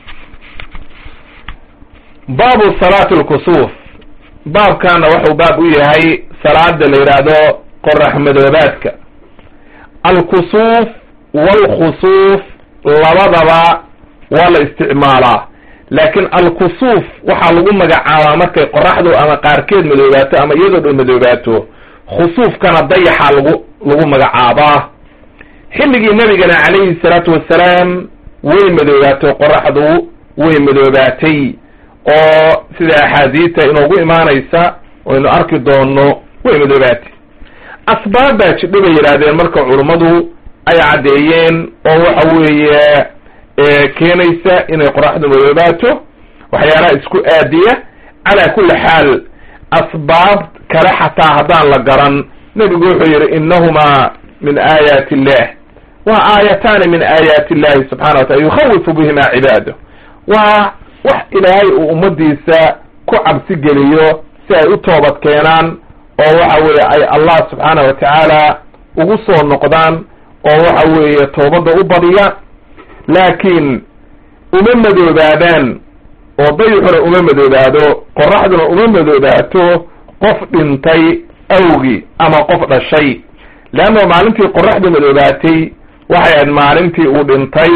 baabu salaati lkusuuf baabkana wuxuu baab u yahay salaada la yidhaahdo qorax madoobaadka alkusuuf waalkhusuuf labadaba waa la isticmaalaa laakiin alkusuuf waxaa lagu magacaabaa markay qoraxdu ama qaarkeed madoobaato ama iyadoo dhan madoobaato khusuufkana dayaxa lagu lagu magacaabaa xilligii nabigana calayhi salaatu wassalaam way madoobaatay qoraxdu way madoobaatay oo sida axaadiita inoogu imaanaysa aynu arki doono way madoobaatay asbaab baa jidho bay yidhaahdeen marka culummadu ay caddeeyeen oo waxa weeye keenaysa inay qoraxdu madoobaato waxyaalaha isku aadiya calaa kulli xaal asbaab kale xataa haddaan la garan nebigu wuxuu yidhi inahumaa min aayaati illah waa aayataani min aayaati illahi subxana wa taala yukhawifu bihimaa cibaado waa wax ilaahay uu ummadiisa ku cabsi geliyo si ay u toobad keenaan oo waxa weeye ay allah subxaana wa tacaala ugu soo noqdaan oo waxa weeye toobadda u badiya laakiin uma madoobaadaan oo dayixuna uma madoobaado qoraxduna uma madoobaato qof dhintay awgi ama qof dhashay leanna maalintii qoraxdu madoobaatay waxay ahayd maalintii uu dhintay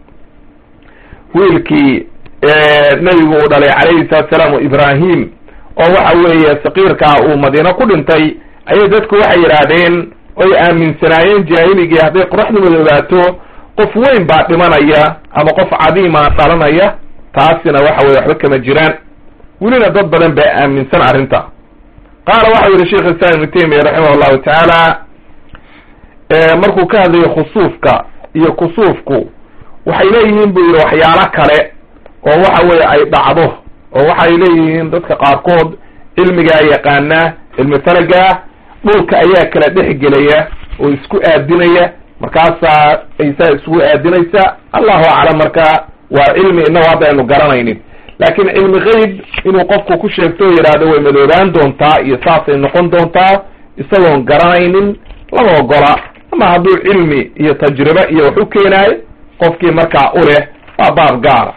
wiilkii nebigu uu dhalay calayhi salatu salaam ibrahim oo waxa weeye sakiirkaa uu madiino ku dhintay ayay dadku waxay yidhaahdeen oy aaminsanaayeen jaahiligii hadday qoraxdu madoobaato qof weyn baa dhimanaya ama qof cadiima dhalanaya taasina waxa weye waxba kama jiraan welina dad badan baa aaminsan arrinta qaala waxau yihi sheikh islam ibnu taymiya raximah llahu tacaala markuu ka hadlayo khusuufka iyo kusuufku waxay leeyihiin buu yihi waxyaalo kale oo waxa weeye ay dhacdo oo waxay leeyihiin dadka qaarkood cilmigaa yaqaana cilmi falagaa dhulka ayaa kala dhex gelaya oo isku aadinaya markaasaa aysaa isugu aadinaysa allahu aclam marka waa cilmi inagu hadda aynu garanaynin laakiin cilmi geyb inuu qofku ku sheegto oo yidhaahdo way madoobaan doontaa iyo saasay noqon doontaa isagoon garanaynin lama ogola ama hadduu cilmi iyo tajribe iyo wax u keenaayo qofkii markaa u leh waa baab gaara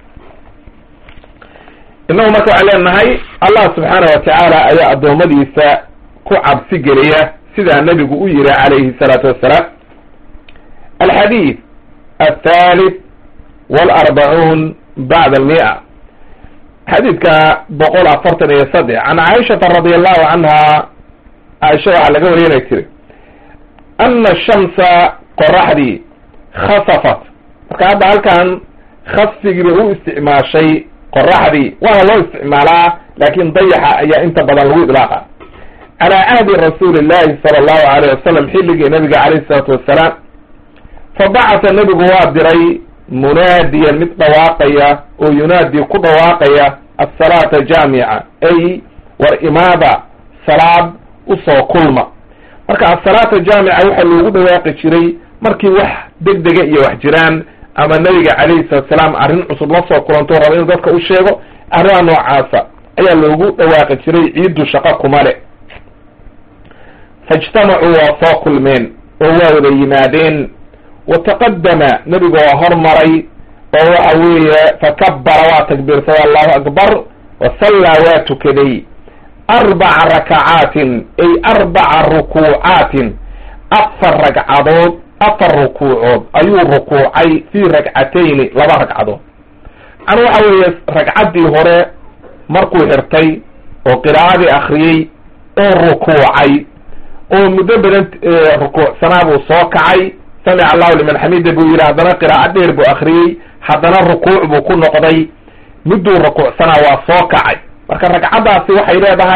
innagu marka waxaan leenahay allah subxaana wa tacaala ayaa addoommadiisa ku cabsi geliya sidaa nebigu u yiri calayhi salaatu wassalaam alxadiid althalith walarbacuun bacda almia xadiidka boqol afartan iyo saddex can caaishata radi allahu canha caaisha waxaa laga wariyay inay tiri ana shamsa qoraxdii khasafat marka hadda halkan khasfigiiba u isticmaashay qoraxdii waana loo isticmaalaa laakin dayaxa ayaa inta badan lagu idlaaqa calaa cahdi rasuuli llahi sala allahu alayh wasalam xilligii nabiga calayh isalaatu wassalaam fa bacata nebigu waa diray munaadiyan mid dhawaaqaya oo yunaadi ku dhawaaqaya asalaata jaamica ay war imaada salaad usoo kulma marka asalaata jaamica waxaa loogu dhawaaqi jiray markii wax degdega iyo wax jiraan ama nabiga calayhi salatu salaam arrin cusub la soo kulanto raba inuu dadka u sheego arrimaha noocaasa ayaa loogu dhawaaqi jiray ciiddu shaqo kuma le faijtamacuu waa soo kulmeen oo waa wada yimaadeen wataqadama nebigu waa hormaray oo waxa weeye fakabara waa takbiirsaday allahu akbar wasallaa waa tukaday arbaca rakacaatin ay arbaca rukuucaatin afar ragcadood afar rukuucood ayuu rukuucay fii ragcatayni laba ragcadood an waxa weeye ragcaddii hore markuu xirtay oo qiraa'adii akriyey oo rukuucay oo muddo badan rukuucsanaa buu soo kacay samica allahu liman xamida buu yidhi haddana qiraa'o dheer buu akriyey haddana rukuuc buu ku noqday mudduu rukuucsanaa waa soo kacay marka ragcaddaasi waxay leedahay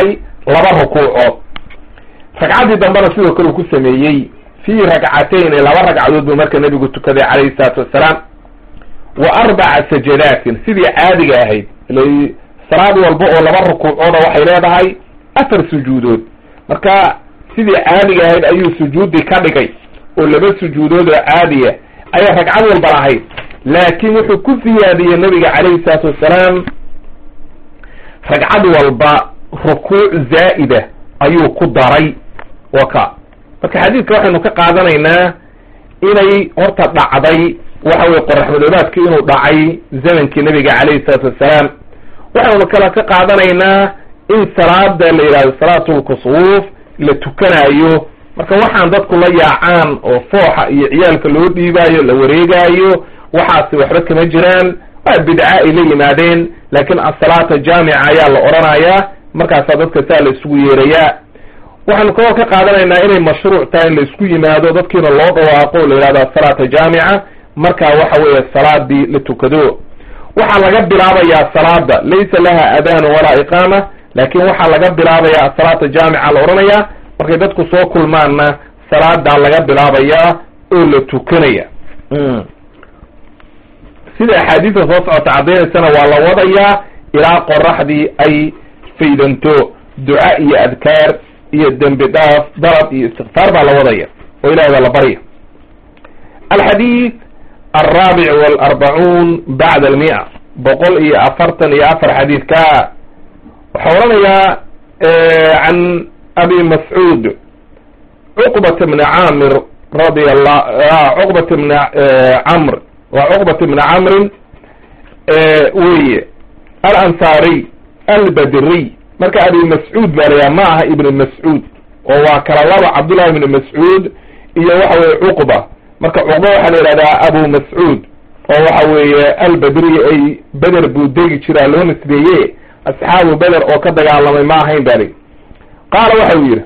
laba rukuucood ragcaddii dambena sidoo kale uu ku sameeyey fii ragcatayn laba ragcadood buu marka nebigu tukaday calayhi salaatu wassalaam wa arbaca sajadaatin sidii caadiga ahayd ila salaad walba oo laba rukuucooda waxay leedahay afar sujuudood marka sidii caadiga ahayd ayuu sujuudi ka dhigay oo laba sujuudood oo caadiya ayay ragcad walba lahayd laakiin wuxuu ku siyaadiyey nabiga calayhi salaatu wassalaam ragcad walba rukuuc zaa'ida ayuu ku daray waka marka xadiidka waxaynu ka qaadanaynaa inay horta dhacday waxa weye qoraxmadoobaadki inuu dhacay zamankii nabiga calayhi salaatu wassalaam waxaynu kale ka qaadanaynaa in salaada la yidhahdo salaatulkusuuf la tukanayo marka waxaan dadku la yaacaan oo fooxa iyo ciyaalka loo dhiibaayo la wareegaayo waxaasi waxba kama jiraan waa bidca ay la yimaadeen laakiin asalaata jaamica ayaa la odhanayaa markaasaa dadka saa la isugu yeerayaa waxaanu kaloo ka qaadanaynaa inay mashruuc tahay in la isku yimaado dadkiina loo dhawaaqo la yidhahdo asalaata jaamica markaa waxa weeye salaadii la tukado waxaa laga bilaabayaa salaada laysa laha adaanu walaa iqaama laakin waxaa laga bilaabayaa asalaata jaamica la odhanayaa markay dadku soo kulmaanna salaadaa laga bilaabayaa oo la tukanaya sida axaadiista soo socota caddaynaysana waa la wadayaa ilaa qoraxdii ay faydanto duca iyo adkaar iyo dembi dhaaf dalab iyo istikfaar baa la wadaya oo ilahay baa la barya alxadiid alraabic walarbacuun bacda almia boqol iyo afartan iyo afar xadiidka waxaa odhanayaa can abi mascuud cuqbata bni camir radi allah cuqbata bni camr waa cuqbat bni camrin weye alansaariy albadriy marka abi mascuud baa layaha ma aha ibni mascuud oo waa kala laba cabdullahi ibni mascuud iyo waxa weye cuqba marka cuqba waxaa la yidhahdaa abu mascuud oo waxa weeye albadriy ay beder buu degi jiraa loo nisbeeye asxaabu beder oo ka dagaalamay ma ahayn ba li qaala waxa uu yidhi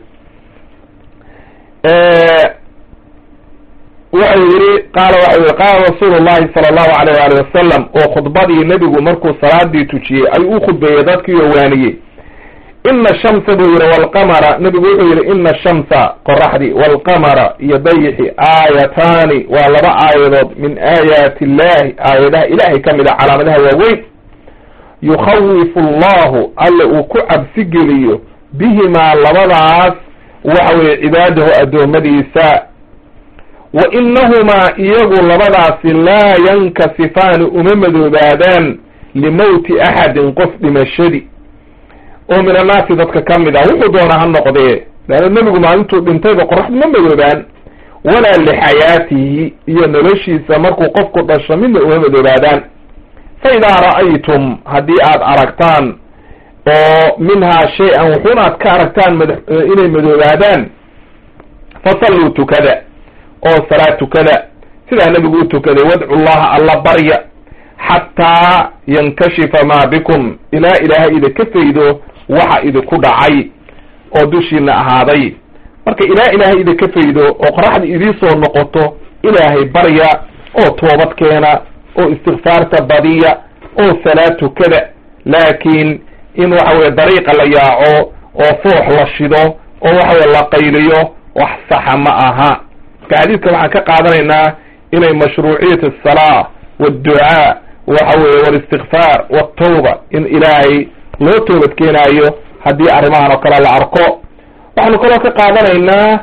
wuxuu yihi qaala waxa yihi qaala rasuulu llahi sala allahu alayh waali wasalam oo khudbadii nebigu markuu salaadii tujiyey ayuu u khudbeeyey dadkii oo waaniyey ina shamsa buu yihi walqamara nebigu wuxuu yihi ina shamsa qoraxdii walqamara iyo dayixi aayataani waa laba aayadood min aayaati illahi aayadaha ilahay ka mid a calaamadaha waaweyn yukhawifu allahu alle uu ku cabsi geliyo bihimaa labadaas waxa weye cibaadahu addoommadiisa wa inahumaa iyagu labadaasi laa yankasifaani uma madoobaadaan limowti axadin qof dhimashadii oo min annaasi dadka ka mid ah wuxuu doonaa ha noqdee leanna nebigu maalintuu dhintayba qoraxdu ma madoobaan walaa lixayaatihi iyo noloshiisa markuu qofku dhasho midna uma madoobaadaan fa idaa ra'aytum haddii aad aragtaan oo minhaa shay-an wuxuuna aad ka aragtaan mad inay madoobaadaan fasalluu tukada oo salaad tukada sidaa nebigu u tukaday wadcu llaha alla barya xataa yankashifa maa bikum ilaa ilaahay idinka faydo waxa idinku dhacay oo dushiina ahaaday marka ilaa ilaahay idinka faydo oo qoraxda idiisoo noqoto ilaahay barya oo toobad keena oo istikfaarta badiya oo salaad tukada laakiin in waxa weye dariiqa la yaaco oo foox la shido oo waxa weye la qayliyo wax saxa ma aha marka xadiidka waxaan ka qaadanaynaa inay mashruuciyat asalaa waadducaa waxa weye walistikfaar waltawba in ilaahay loo toobad keenaayo haddii arrimahan oo kale la arko waxaanu kaloo ka qaadanaynaa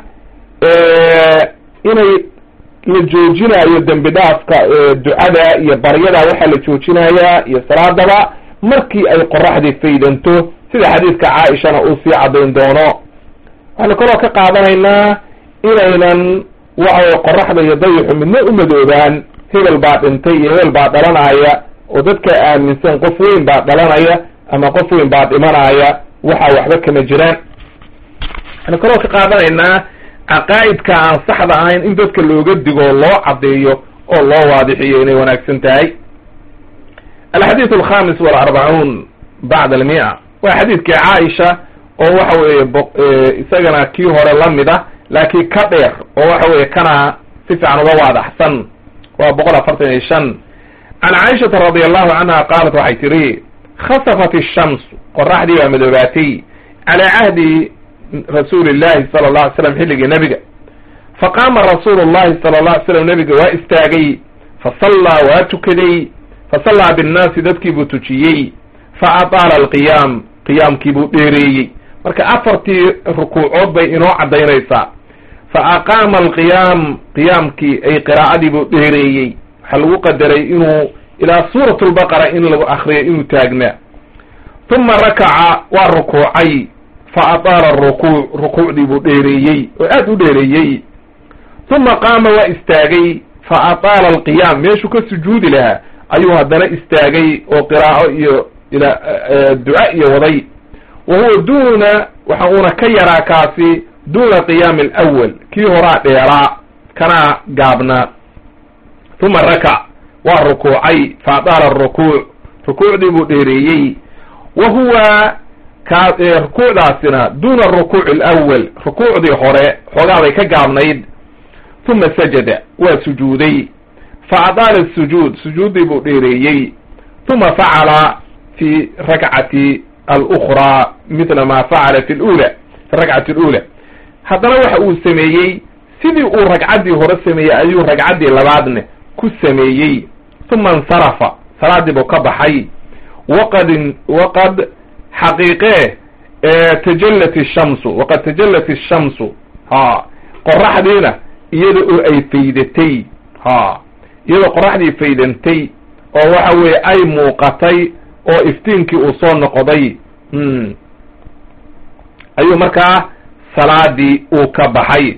inay la joojinayo dembi dhaafka ducada iyo baryada waxaa la joojinayaa iyo salaadaba markii ay qoraxdii faydanto sida xadiidka caaishana uu sii caddayn doono waxaanu kaloo ka qaadanaynaa inaynan waxaweye qoraxda iyo dayixu midna u madoobaan hebel baa dhintay iyo hebel baa dhalanaya oo dadka aaminsan qof weyn baa dhalanaya ama qof weyn baa dhimanaya waxa waxba kama jiraan waxaanu kaloo ka qaadanaynaa caqaa'idka aan saxda ahayn in dadka looga digo loo caddeeyo oo loo waadixiyo inay wanaagsan tahay alxadiid alkhamis walarbacuun bacda almia waa xadiidkii caaisha oo waxa weeye isagana kii hore la mid ah laakiin ka dheer oo waxa weeye kana si fiican uga waadaxsan waa boqol afartan iyo shan can caaishata radi allahu canha qaalat waxay tidhi khasafat ishamsu qoraxdii baa madoobaatay calaa cahdi rasuuli llahi sala alla alay slam xilligii nebiga faqaama rasuulu llahi sala alla alay slam nebiga waa istaagay fasallaa waa tukaday fasallaa binnaasi dadkii buu tujiyey fa ataala alqiyaam qiyaamkii buu dheereeyey marka afartii rukuucood bay inoo caddaynaysaa fa aqaama alqiyaam qiyaamkii ay qiraa'adii buu dheereeyey waxaa lagu qadaray inuu ilaa suurat lbaqara in lagu akriyo inuu taagnaa uma rakaca waa rukuucay fa ataala rukuuc rukuucdii buu dheereeyey oo aad u dheereeyey uma qaama waa istaagay fa ataala alqiyaam meeshuu ka sujuudi lahaa ayuu haddana istaagay oo qiraa'o iyo ila duca iyo waday wa huwa duuna waxa uuna ka yaraa kaasi duuna qiyaami alawal kii horaa dheeraa kanaa gaabnaa uma rakac waa rukuucay fa ataala arukuuc rukuucdii buu dheereeyey wa huwa ka rukuucdaasina duuna arukuuci alawal rukuucdii hore xoogaaday ka gaabnayd uma sajada waa sujuuday fa ataala asujuud sujuuddii buu dheereeyey uma facala fi rakcati alukraa midla ma facala fi lula fi rakcati alula haddana waxa uu sameeyey sidii uu ragcaddii hore sameeyey ayuu ragcaddii labaadne ku sameeyey uma insarafa salaadii buu ka baxay waqad waqad xaqiiqee tajallat ishamsu waqad tajallat ishamsu ha qoraxdiina iyada oo ay faydatay ha iyadoo qoraxdii faydantay oo waxa weeye ay muuqatay oo iftiinkii uu soo noqday ayuu markaa salaadii uu ka baxay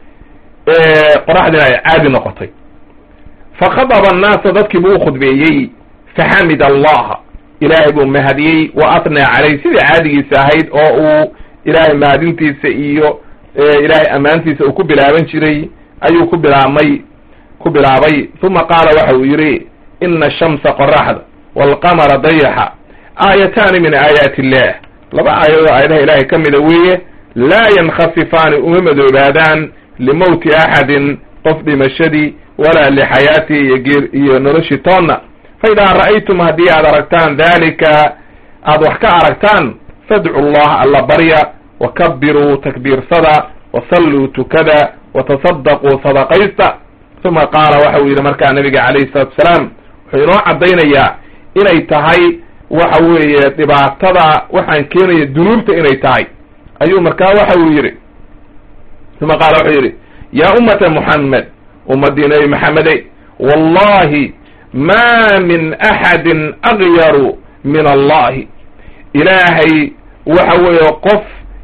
qoraxdiina ay caadi noqotay fakhadaba annaasa dadkii buu u khudbeeyey faxamid allaha ilaahay buu mahadiyey wa atnaa caleyh sidii caadigiisa ahayd oo uu ilaahay mahadintiisa iyo ilaahay ammaantiisa uu ku bilaaban jiray ayuu ku bilaabmay ku bilaabay uma qaala waxa uu yidhi ina ashamsa qoraxda waalqamara dayaxa aayataani min aayaati illah laba aayadoo aayadaha ilaahay ka mida weeye laa yankhasifaani uma madoobaadaan limowti axadin qof dhimashadii walaa lixayaatihi iyo geer iyo noloshii toonna fa idaa ra'aytum haddii aad aragtaan daalika aad wax ka aragtaan fadcu llaha alla barya wakabiruu takbiirsada wasalluu tukada watasadaquu sadaqaysta uma qaala waxa uu yidhi markaa nabiga calayhi salatu asalaam wuxuu inoo caddaynayaa inay tahay waxa weeye dhibaatada waxaan keenaya dunuubta inay tahay ayuu markaa waxa uu yidhi uma qaala wuxuu yidhi yaa ummata muxammed ummaddii nebi maxamedey wallahi ma min axadin agyaru min allahi ilaahay waxa weeye qof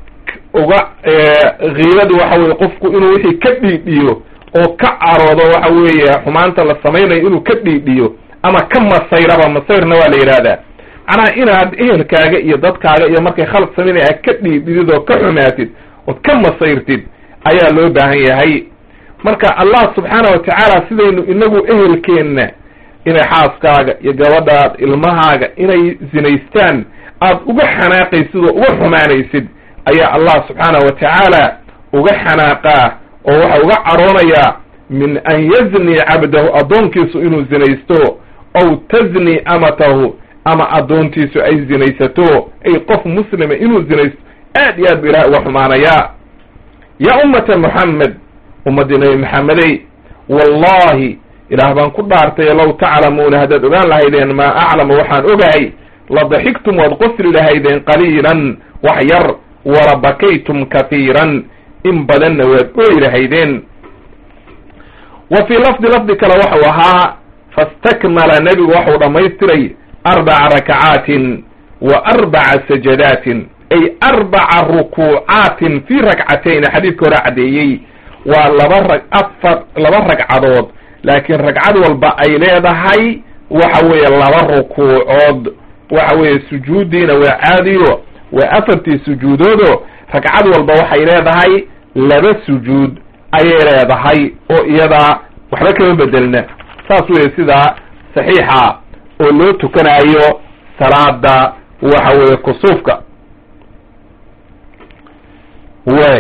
uga kiibadu waxa weye qofku inuu wixii ka dhiidhiyo oo ka caroodo waxa weeye xumaanta la samaynayo inuu ka dhiidhiyo ama ka masayraba masayrna waa la yidhaahdaa macnaha inaad ehelkaaga iyo dadkaaga iyo markay khalad samaynaya aad ka dhiidhidid oo ka xumaatid ood ka masayrtid ayaa loo baahan yahay marka allah subxaana wa tacaala sidaynu inagu ehelkeenna inay xaaskaaga iyo gabadhaad ilmahaaga inay zinaystaan aad uga xanaaqaysid oo uga xumaanaysid ayaa allah subxaana wa tacaala uga xanaaqaa oo waxa uga caroonayaa min an yazni cabdahu addoonkiisu inuu zinaysto ow tazni amatahu ama addoontiisu ay zinaysato ay qof muslima inuu zinaysto aad iyo aad bu ilahay uga xumaanayaa yaa ummata moxamed ummaddii nabi maxamedey wallahi ilaah baan ku dhaartay low taclamuuna haddaad ogaan lahaydeen maa aclamu waxaan ogahay la daxigtum waad qosli lahaydeen qaliilan wax yar wala bakaytum kahiiran in badanna waad ooyi lahaydeen wa fii lafdi lafdi kale waxau ahaa fastakmala nebigu waxau dhammaystiray arbaca rakacaatin wa arbaca sajadaatin ay arbaca rukuucaatin fii rakcatayni xadiidka hore caddeeyey waa laba rag afar laba ragcadood laakiin ragcad walba ay leedahay waxa weeye laba rukuucood waxa weeye sujuuddiina waa caadiyo waa afartii sujuudoodo ragcad walba waxay leedahay laba sujuud ayay leedahay oo iyadaa waxba kama bedelna saas weeye sidaa saxiixa oo loo tukanayo salaada waxa weeye kusuufka way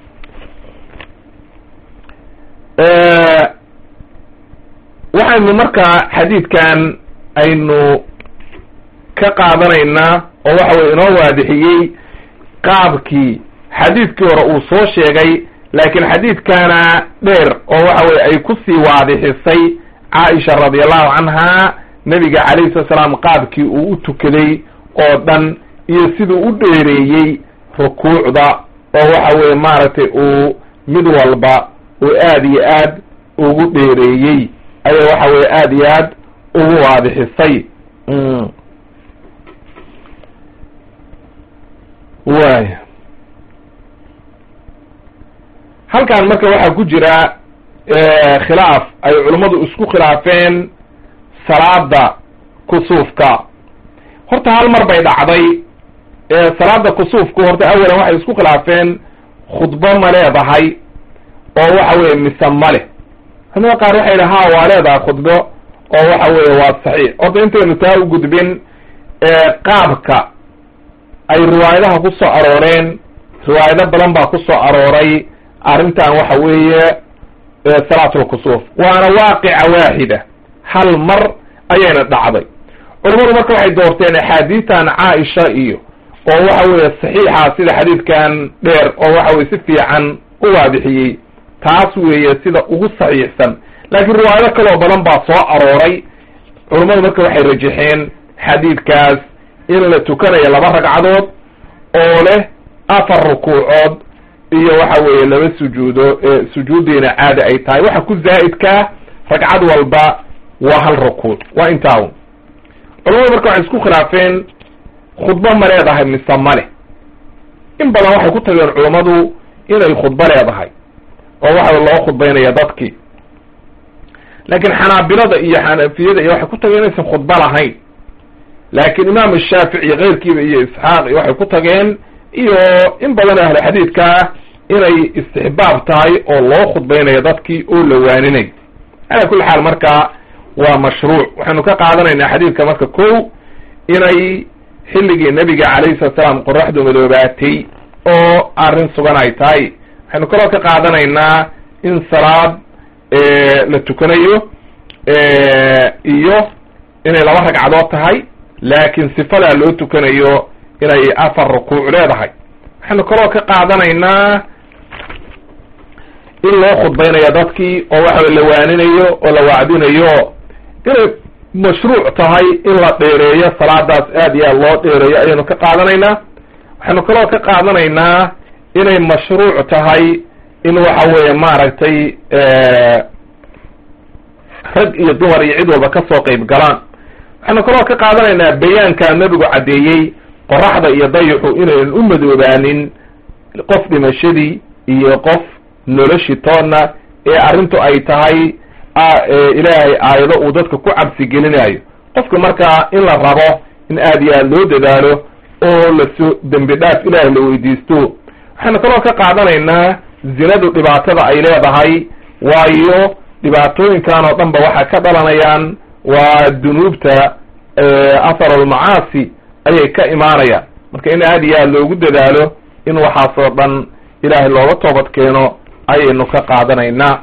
waxaynu markaa xadiidkan aynu ka qaadanaynaa oo waxa weye inoo waadixiyey qaabkii xadiidkii hore uu soo sheegay laakiin xadiidkana dheer oo waxa weye ay ku sii waadixisay caaisha radiallahu canha nebiga calayhi salatu salaam qaabkii uu u tukaday oo dhan iyo siduu u dheereeyey rukuucda oo waxa weye maaragtay uu mid walba uu aad iyo aad ugu dheereeyey ayaa waxa weye aad iyo aad ugu waadixisay way halkan marka waxaa ku jira khilaaf ay culummadu isku khilaafeen salaada kusuufka horta hal mar bay dhacday salaada kusuufku horta awalan waxay isku khilaafeen khudbo ma leedahay oo waxa weye mise ma leh culamada qaar waxay yidhi ha waa leedahay khudbo oo waxa weye waa saxiix horta intaynu taa u gudbin qaabka ay riwaayadaha ku soo arooreen riwaayado badan baa ku soo arooray arrintan waxa weeye salaatulkusuuf waana waaqica waaxida hal mar ayayna dhacday culamadu marka waxay doorteen axaadiistan caaisha iyo oo waxa weeye saxiixa sida xadiidkan dheer oo waxa weye si fiican u waadixiyey taas weeye sida ugu saxiixsan laakiin riwaayado kaloo badan baa soo arooray culammadu marka waxay rajaxeen xadiidkaas in la tukanayo laba ragcadood oo leh afar rukuucood iyo waxa weeye laba sujuudo sujuuddiina caadi ay tahay waxa ku zaa'idkaa ragcad walba waa hal rukuuc waa intaaun culamadu marka waxay isku khilaafeen khudbo ma leedahay mise male in badan waxay ku tageen culammadu inay khudbo leedahay oo waxa loo khudbaynaya dadkii laakiin xanaabilada iyo xanafiyada iyo waxay ku tageen inaysan khudbo lahayn laakiin imaam shaafici iyo keyrkiiba iyo isxaaq iyo waxay ku tageen iyo in badan ahlu xadiidka inay istixbaab tahay oo loo khudbaynayo dadkii oo la waaninay calaa kulli xaal marka waa mashruuc waxaynu ka qaadanaynaa xadiidka marka ko inay xilligii nebiga calayhi salatu salaam qoraxdu madoobaatay oo arrin sugan ay tahay waxaynu kaloo ka qaadanaynaa in salaad la tukanayo iyo inay laba ragcadood tahay laakiin sifadaa loo tukanayo inay afar rukuuc leedahay waxaynu kaloo ka qaadanaynaa in loo khudbaynayo dadkii oo waxa la waaninayo oo la wacdinayo inay mashruuc tahay in la dheereeyo salaadaas aad iyo aad loo dheereeyo ayaynu ka qaadanaynaa waxaynu kaloo ka qaadanaynaa inay mashruuc tahay in waxa weeye maaragtay rag iyo dumar iyo cid walba kasoo qeyb galaan waxaynu kaloo ka qaadanaynaa bayaankaa nebigu caddeeyey qoraxda iyo dayixu inaynan u madoobaanin qof dhimashadii iyo qof noloshii toonna ee arrintu ay tahay ilaahay aayado uu dadka ku cabsi gelinayo qofka markaa in la rabo in aad iyo aad loo dadaalo oo laso dembi dhaaf ilaahay la weydiisto waxaynu kaloo ka qaadanaynaa zinadu dhibaatada ay leedahay waayo dhibaatooyinkan oo dhan ba waxaa ka dhalanayaan waa dunuubta atharulmacaasi ayay ka imaanayaan marka in aad iyo aad loogu dadaalo in waxaasoo dhan ilaahay looga toobad keeno ayaynu ka qaadanaynaa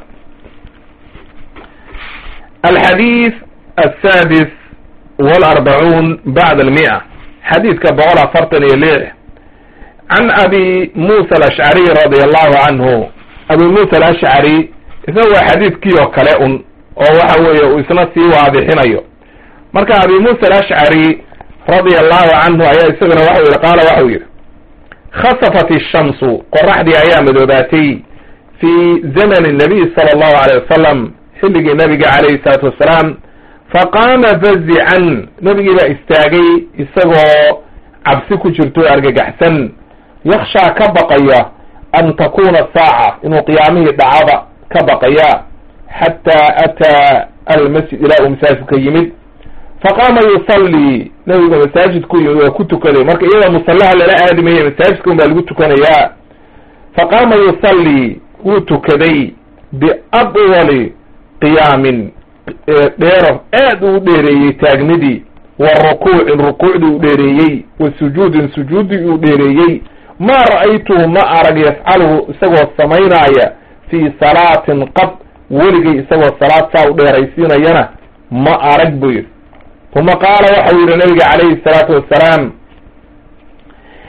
alxadiid aلsaadis walarbacuun bacda almi'a xadiidka boqol afartan iyo lix can abi musa alashcariy radia allahu canhu abi musa alashcari isna waa xadiidkii oo kale un oo waxa weeye uu isna sii waadixinayo marka abi musa alashcari radia allahu canhu ayaa isaguna waxau yihi qaala waxau yihi khasafat ishamsu qoraxdii ayaa madoobaatay fi zamani nabiy sala allahu alayh wasalam xilligii nabiga calayhi salaatu wassalaam faqaama fazican nebigii baa istaagay isagoo cabsi ku jirto argagaxsan yakshaa ka baqaya an takuna saaca inuu qiyaamihii dhacaba ka baqaya xataa ataa almasjid ilaa uu masaajidka yimid faqaama yusallii nabigu masaajidku yimid waa ku tukaday marka iyadoo musallaha lala aadimaya masaajidka un baa lagu tukanayaa faqaama yusallii wuu tukaday biadwali qiyaamin dheero aad uu dheereeyey taagnidii wa rukuucin rukuucdii u dheereeyey wa sujuudin sujuuddii uu dheereeyey maa ra'aytuhu ma arag yafcaluhu isagoo samaynaaya fii salaatin qad weligay isagoo salaad saa u dheeraysiinayana ma arag buu yidhi uma qaala waxau yidhi nabiga calayhi salaatu wassalaam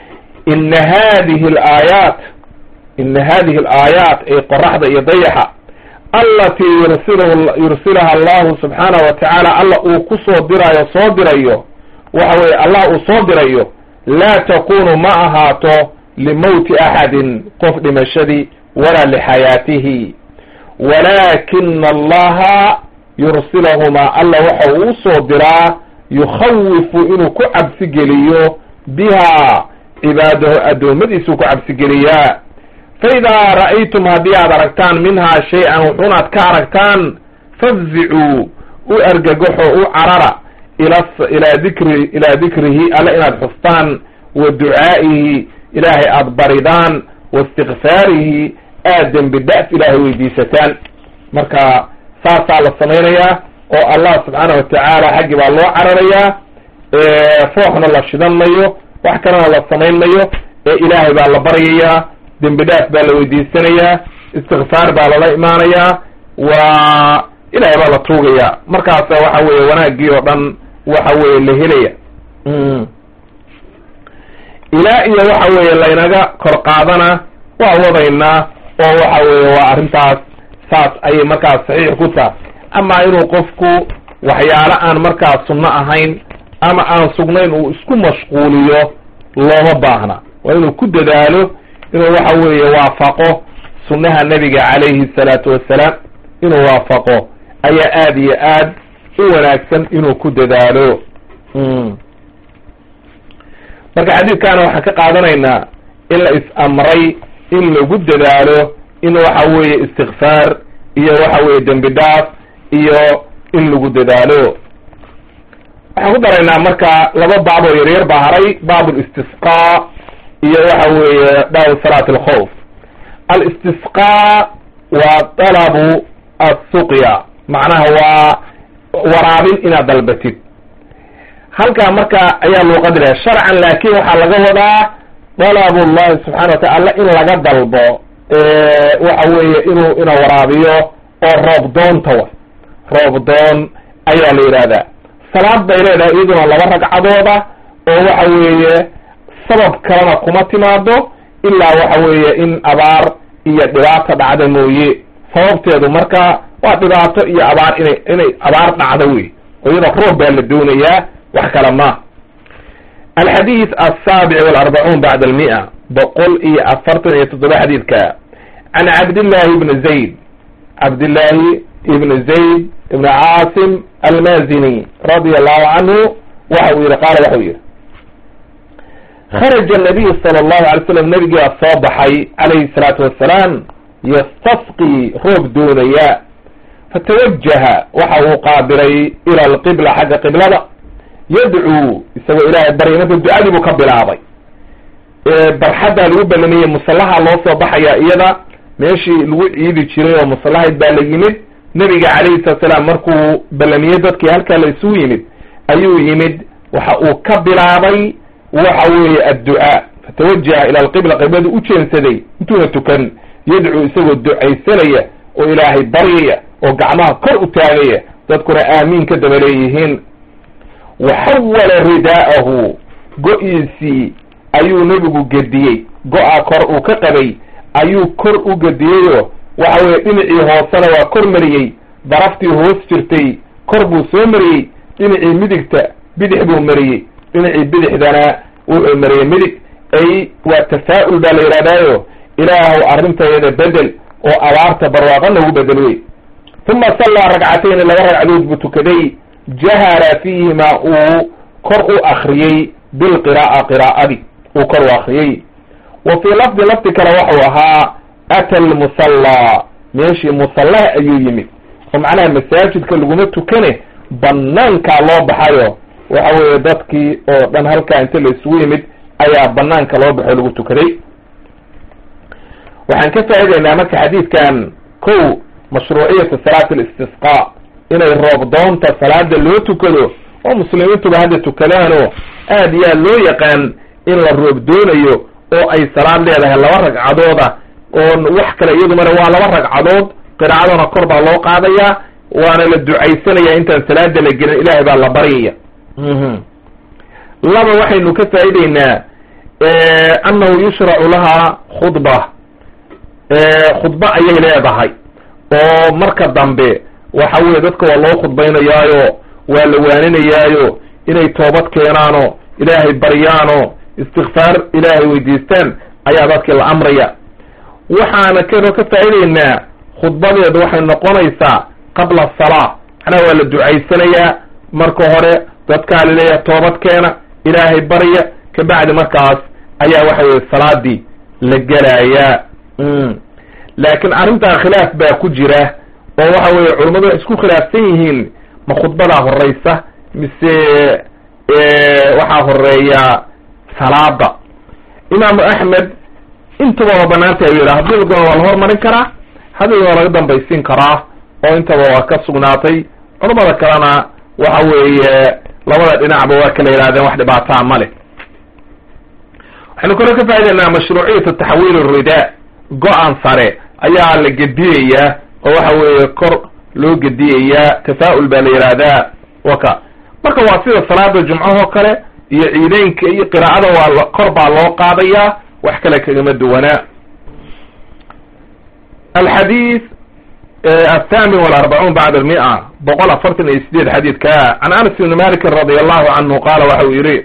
ina hadihi alaayaat ina hadihi alaayaat ay qoraxda iyo dayaxa allatii yursil yursilaha allahu subxaanahu wa tacaala alla uu ku soo diraayo soo dirayo waxa weye allah uu soo dirayo laa takunu ma ahaato limowti axadin qof dhimashadii walaa lixayaatihi walaakina allaha yursilahumaa alla waxa uu usoo diraa yukhawifu inuu ku cabsigeliyo bihaa cibaadahu addoommadiisuu ku cabsigeliyaa fa idaa ra'aytum haddii aad aragtaan minhaa shay-an wuxuunaad ka aragtaan fafzicuu u argagaxo u carara ila ilaa dikri ilaa dikrihi alle inaad xustaan wa ducaa'ihi ilaahay aada baridaan wa istikfaarihi aad dembi da-f ilaahay weydiisataan marka saasaa la samaynayaa oo allah subxaana wa tacaala xaggii baa loo cararayaa fooxna la shidan mayo wax kalena la samayn mayo ee ilaahay baa la baryayaa dembi dhaaf baa la weydiisanayaa istikfaar baa lala imaanayaa waa ilaahay baa la tuugayaa markaasa waxa weeye wanaaggii oo dhan waxa weeye la helaya ilaa iyo waxa weeye laynaga kor qaadana waa wadaynaa oo waxa weeye waa arrintaas saas ayay markaas saxiix ku tahay ama inuu qofku waxyaalo aan markaas sunno ahayn ama aan sugnayn uu isku mashquuliyo looma baahna waa inuu ku dadaalo inuu waxa weeye waafaqo sunnaha nebiga calayhi salaatu wassalaam inuu waafaqo ayaa aada iyo aad u wanaagsan inuu ku dadaalo marka xadiidkaana waxaan ka qaadanaynaa in la is-amray in lagu dadaalo in waxa weeye istikfaar iyo waxa weeye dembi dhaaf iyo in lagu dadaalo waxaan ku daraynaa marka laba baab oo yaryar baa haray baab listisqaa iyo waxa weeye baabu salaat alkhawf alistisqaa waa dalabu assuqya macnaha waa waraabin inaad dalbatid halkaa marka ayaa luuqadi laha sharcan laakin waxaa laga wadaa dalab llahi subxana wa taala in laga dalbo waxa weeye inuu ina waraabiyo oo roob doonta wa roob doon ayaa la yidhahdaa salaad bay leedahay iyaduna laba ragcadooda oo waxa weeye sabab kalena kuma timaado ilaa waxa weeye in abaar iyo dhibaato dhacda mooye sababteedu marka waa dhibaato iyo abaar inay inay abaar dhacdo wey oo iyada roob baa la doonayaa wax kale ma alxadiid asaabic walarbacuun bacda almia boqol iyo afartan iyo toddoba xadiidka can cabdillahi ibni zayd cabdillaahi ibni zayd ibni caasim almazini radia allahu canhu waxa uu yihi qaala waxau yihi kharaja nabiyu sala allahu alay slam nabigiibaa soo baxay calayhi salaatu wassalaam yastasqii roob doonaya fatawajaha waxa uu qaabilay ila alqibla xagga qiblada yadcuu isagoo ilaahay barya marka ducadii buu ka bilaabay barxaddaa lagu balamiyey musallaha loo soo baxaya iyada meeshii lagu ciidi jiray oo musallahayd baa la yimid nebiga calayhi salatu salaam markuu ballamiyey dadkii halkaa la isugu yimid ayuu yimid waxa uu ka bilaabay waxa weeye adducaa fatawajaha ila alqibla qibladu u jeensaday intuuna tukan yadcuu isagoo ducaysanaya oo ilaahay baryaya oo gacmaha kor u taagaya dadkuna aamiin ka daba leeyihiin waxawala ridaa'ahu go-iisii ayuu nebigu gediyey go-a kor uu ka qabay ayuu kor u gediyeyoo waxa weeye dhinacii hoosena waa kor mariyey daraftii hoos jirtay kor buu soo mariyey dhinacii midigta bidix buu mariyey dhinacii bidixdana wuxuu mariyey midig ay waa tafaa'ul baa la yidhahdaayo ilaahow arrintayada bedel oo abaarta barwaaqa nagu bedel wey uma sallaa ragcatayni laba ragcadood buu tukaday jahara fiihima uu kor u akriyey bilqiraa'a qiraa'adi uu kor u akriyey wa fii lafdi lafdi kale waxau ahaa ata almusallaa meeshii musallaha ayuu yimid oo macnaha masaajidka laguma tukane banaankaa loo baxayo waxa weeye dadkii oo dhan halkaa inta la isugu yimid ayaa banaanka loo baxo lagu tukaday waxaan ka faa'idaynaa marka xadiidkan kow mashruuciyata salaati alistisqaa inay roob doonta salaada loo tukado oo muslimiintuba hadda tukadaanoo aad iyo aad loo yaqaan in la roob doonayo oo ay salaad leedahay laba ragcadooda oo wax kale iyadumana waa laba ragcadood qiraacadana kor baa loo qaadayaa waana la ducaysanaya intaan salaada la gelin ilaahay baa la baryaya laba waxaynu ka faa'ideynaa annahu yushracu lahaa khudba khudba ayay leedahay oo marka dambe waxa weye dadka waa loo khudbaynayaayo waa la waaninayaayo inay toobad keenaano ilaahay baryaano istikfaar ilaahay weydiistaan ayaa dadkii la amraya waxaana kanoo ka faa'ideynaa khudbadeedu waxay noqonaysaa qabla asalaa macnaha waa la ducaysanayaa marka hore dadkaa laleeyahay toobad keena ilaahay barya kabacdi markaas ayaa waxa weye salaadii la gelayaa laakiin arrintaa khilaaf baa ku jira oo waxa weye culammadu waxay isku khilaafsan yihiin ma khudbadaa horeysa mise waxaa horeeya salaada imaamu axmed intaba waa banaanta ayuu yidhaha haddii la doono waa la hormarin karaa haddii waa laga dambaysiin karaa oo intaba waa ka sugnaatay culamada kalena waxa weeye labada dhinacba waa kala yidhahdeen wax dhibaataa ma leh waxaynu kaloo ka faa'ideynaa mashruuciyatu taxwiil rida go-an sare ayaa la gediyayaa oo waxa weeye kor loo gediyayaa tafaa'ul baa la yidhaahdaa waka marka waa sida salaada jumcahoo kale iyo ciideynka iyo qiraa'ada waa kor baa loo qaadayaa wax kale kagama duwanaa alxadiid athamin walarbacuun bacda almia boqol afartan iyo sideed xadiidka can anas ibni malikin radi allahu canhu qaala waxa uu yidhi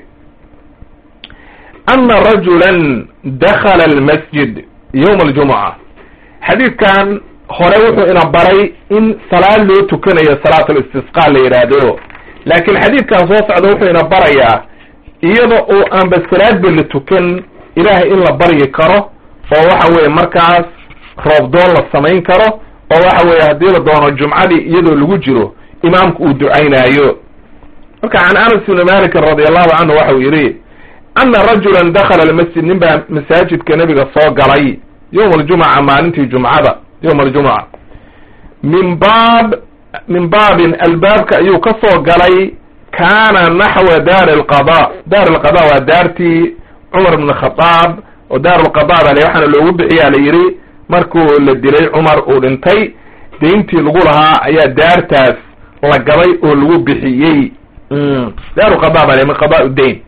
ana rajula dakala almasjid yowma aljumuca xadiidkan hore wuxuu ina baray in salaad loo tukanayo salaat listisqa la yidhaahdo laakiin xadiidkan soo socda wuxuu ina barayaa iyada oo aanba salaadba la tukan ilaahay in la baryi karo oo waxa weeye markaas roobdoon la samayn karo oo waxa weeye haddii la doono jumcadii iyadoo lagu jiro imaamku uu ducaynaayo marka can anas ibni malikin radi allahu canhu waxa uu yidhi ana rajulan dakhala almasjid nin baa masaajidka nebiga soo galay yowma aljumuca maalintii jumcada yowma aljumuca min baab min baabin albaabka ayuu ka soo galay kaana naxwa daari alqada daar alqada waa daartii cumar ibn khadaab oo daar alqada baa le waxaana loogu bixiyaa la yidhi markuu la dilay cumar uu dhintay deyntii lagu lahaa ayaa daartaas la gaday oo lagu bixiyey daaru qada baa le min qadaa dayn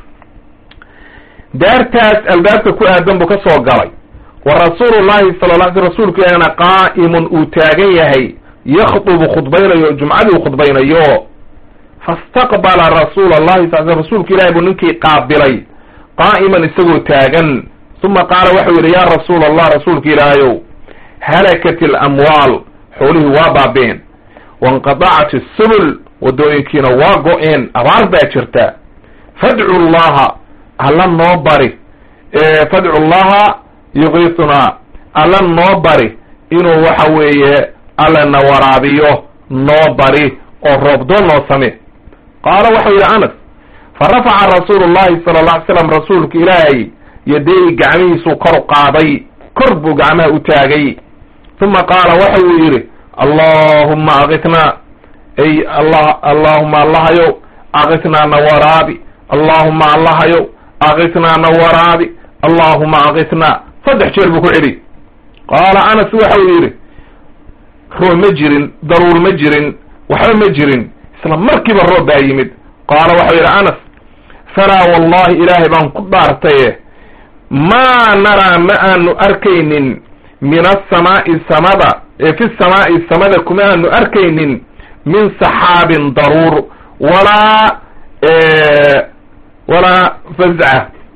daartaas albaabka ku aadan buu ka soo galay wa rasuulu llahi sala la sl rasuulku ilaahna qaa'imun uu taagan yahay yakdubu khudbaynayo jumcadii u khudbaynayo fastaqbala rasuula allahi sal sl rasuulku ilahi buu ninkii qaabilay qaa'iman isagoo taagan uma qaala waxau yidhi yaa rasuula allah rasuulka ilaahayow halakat alamwaal xoolihii waa baabeen wainqadacat asubul waddooyinkiina waa go-een abaar baa jirta fadcu llaha alla noo bari fadcu llaha yugiisunaa alla noo bari inuu waxa weeye allana waraabiyo noo bari oo roobdoon noo same qaala waxau yidhi anas fa rafaca rasuulu llahi sala alla ly slam rasuulka ilaahay yadeyi gacmihiisuu kor u qaaday kor buu gacmaha u taagay uma qaala waxa uu yidhi allahumma akitnaa ay allah allahuma allahayow akitnaa na waraabi allahuma allahayow akitnaa na waraabi allahuma akitnaa saddex jeer buu ku celi qaala anas waxa uu yidhi roob ma jirin daruur ma jirin waxba ma jirin isla markiiba roob baa yimid qaala waxau yidhi anas falaa wallahi ilaahay baan ku dhaartaye maa naraa ma aanu arkaynin min asamaa'i samada ee fi samaa'i samada kuma aanu arkaynin min saxaabin daruur walaa walaa fazca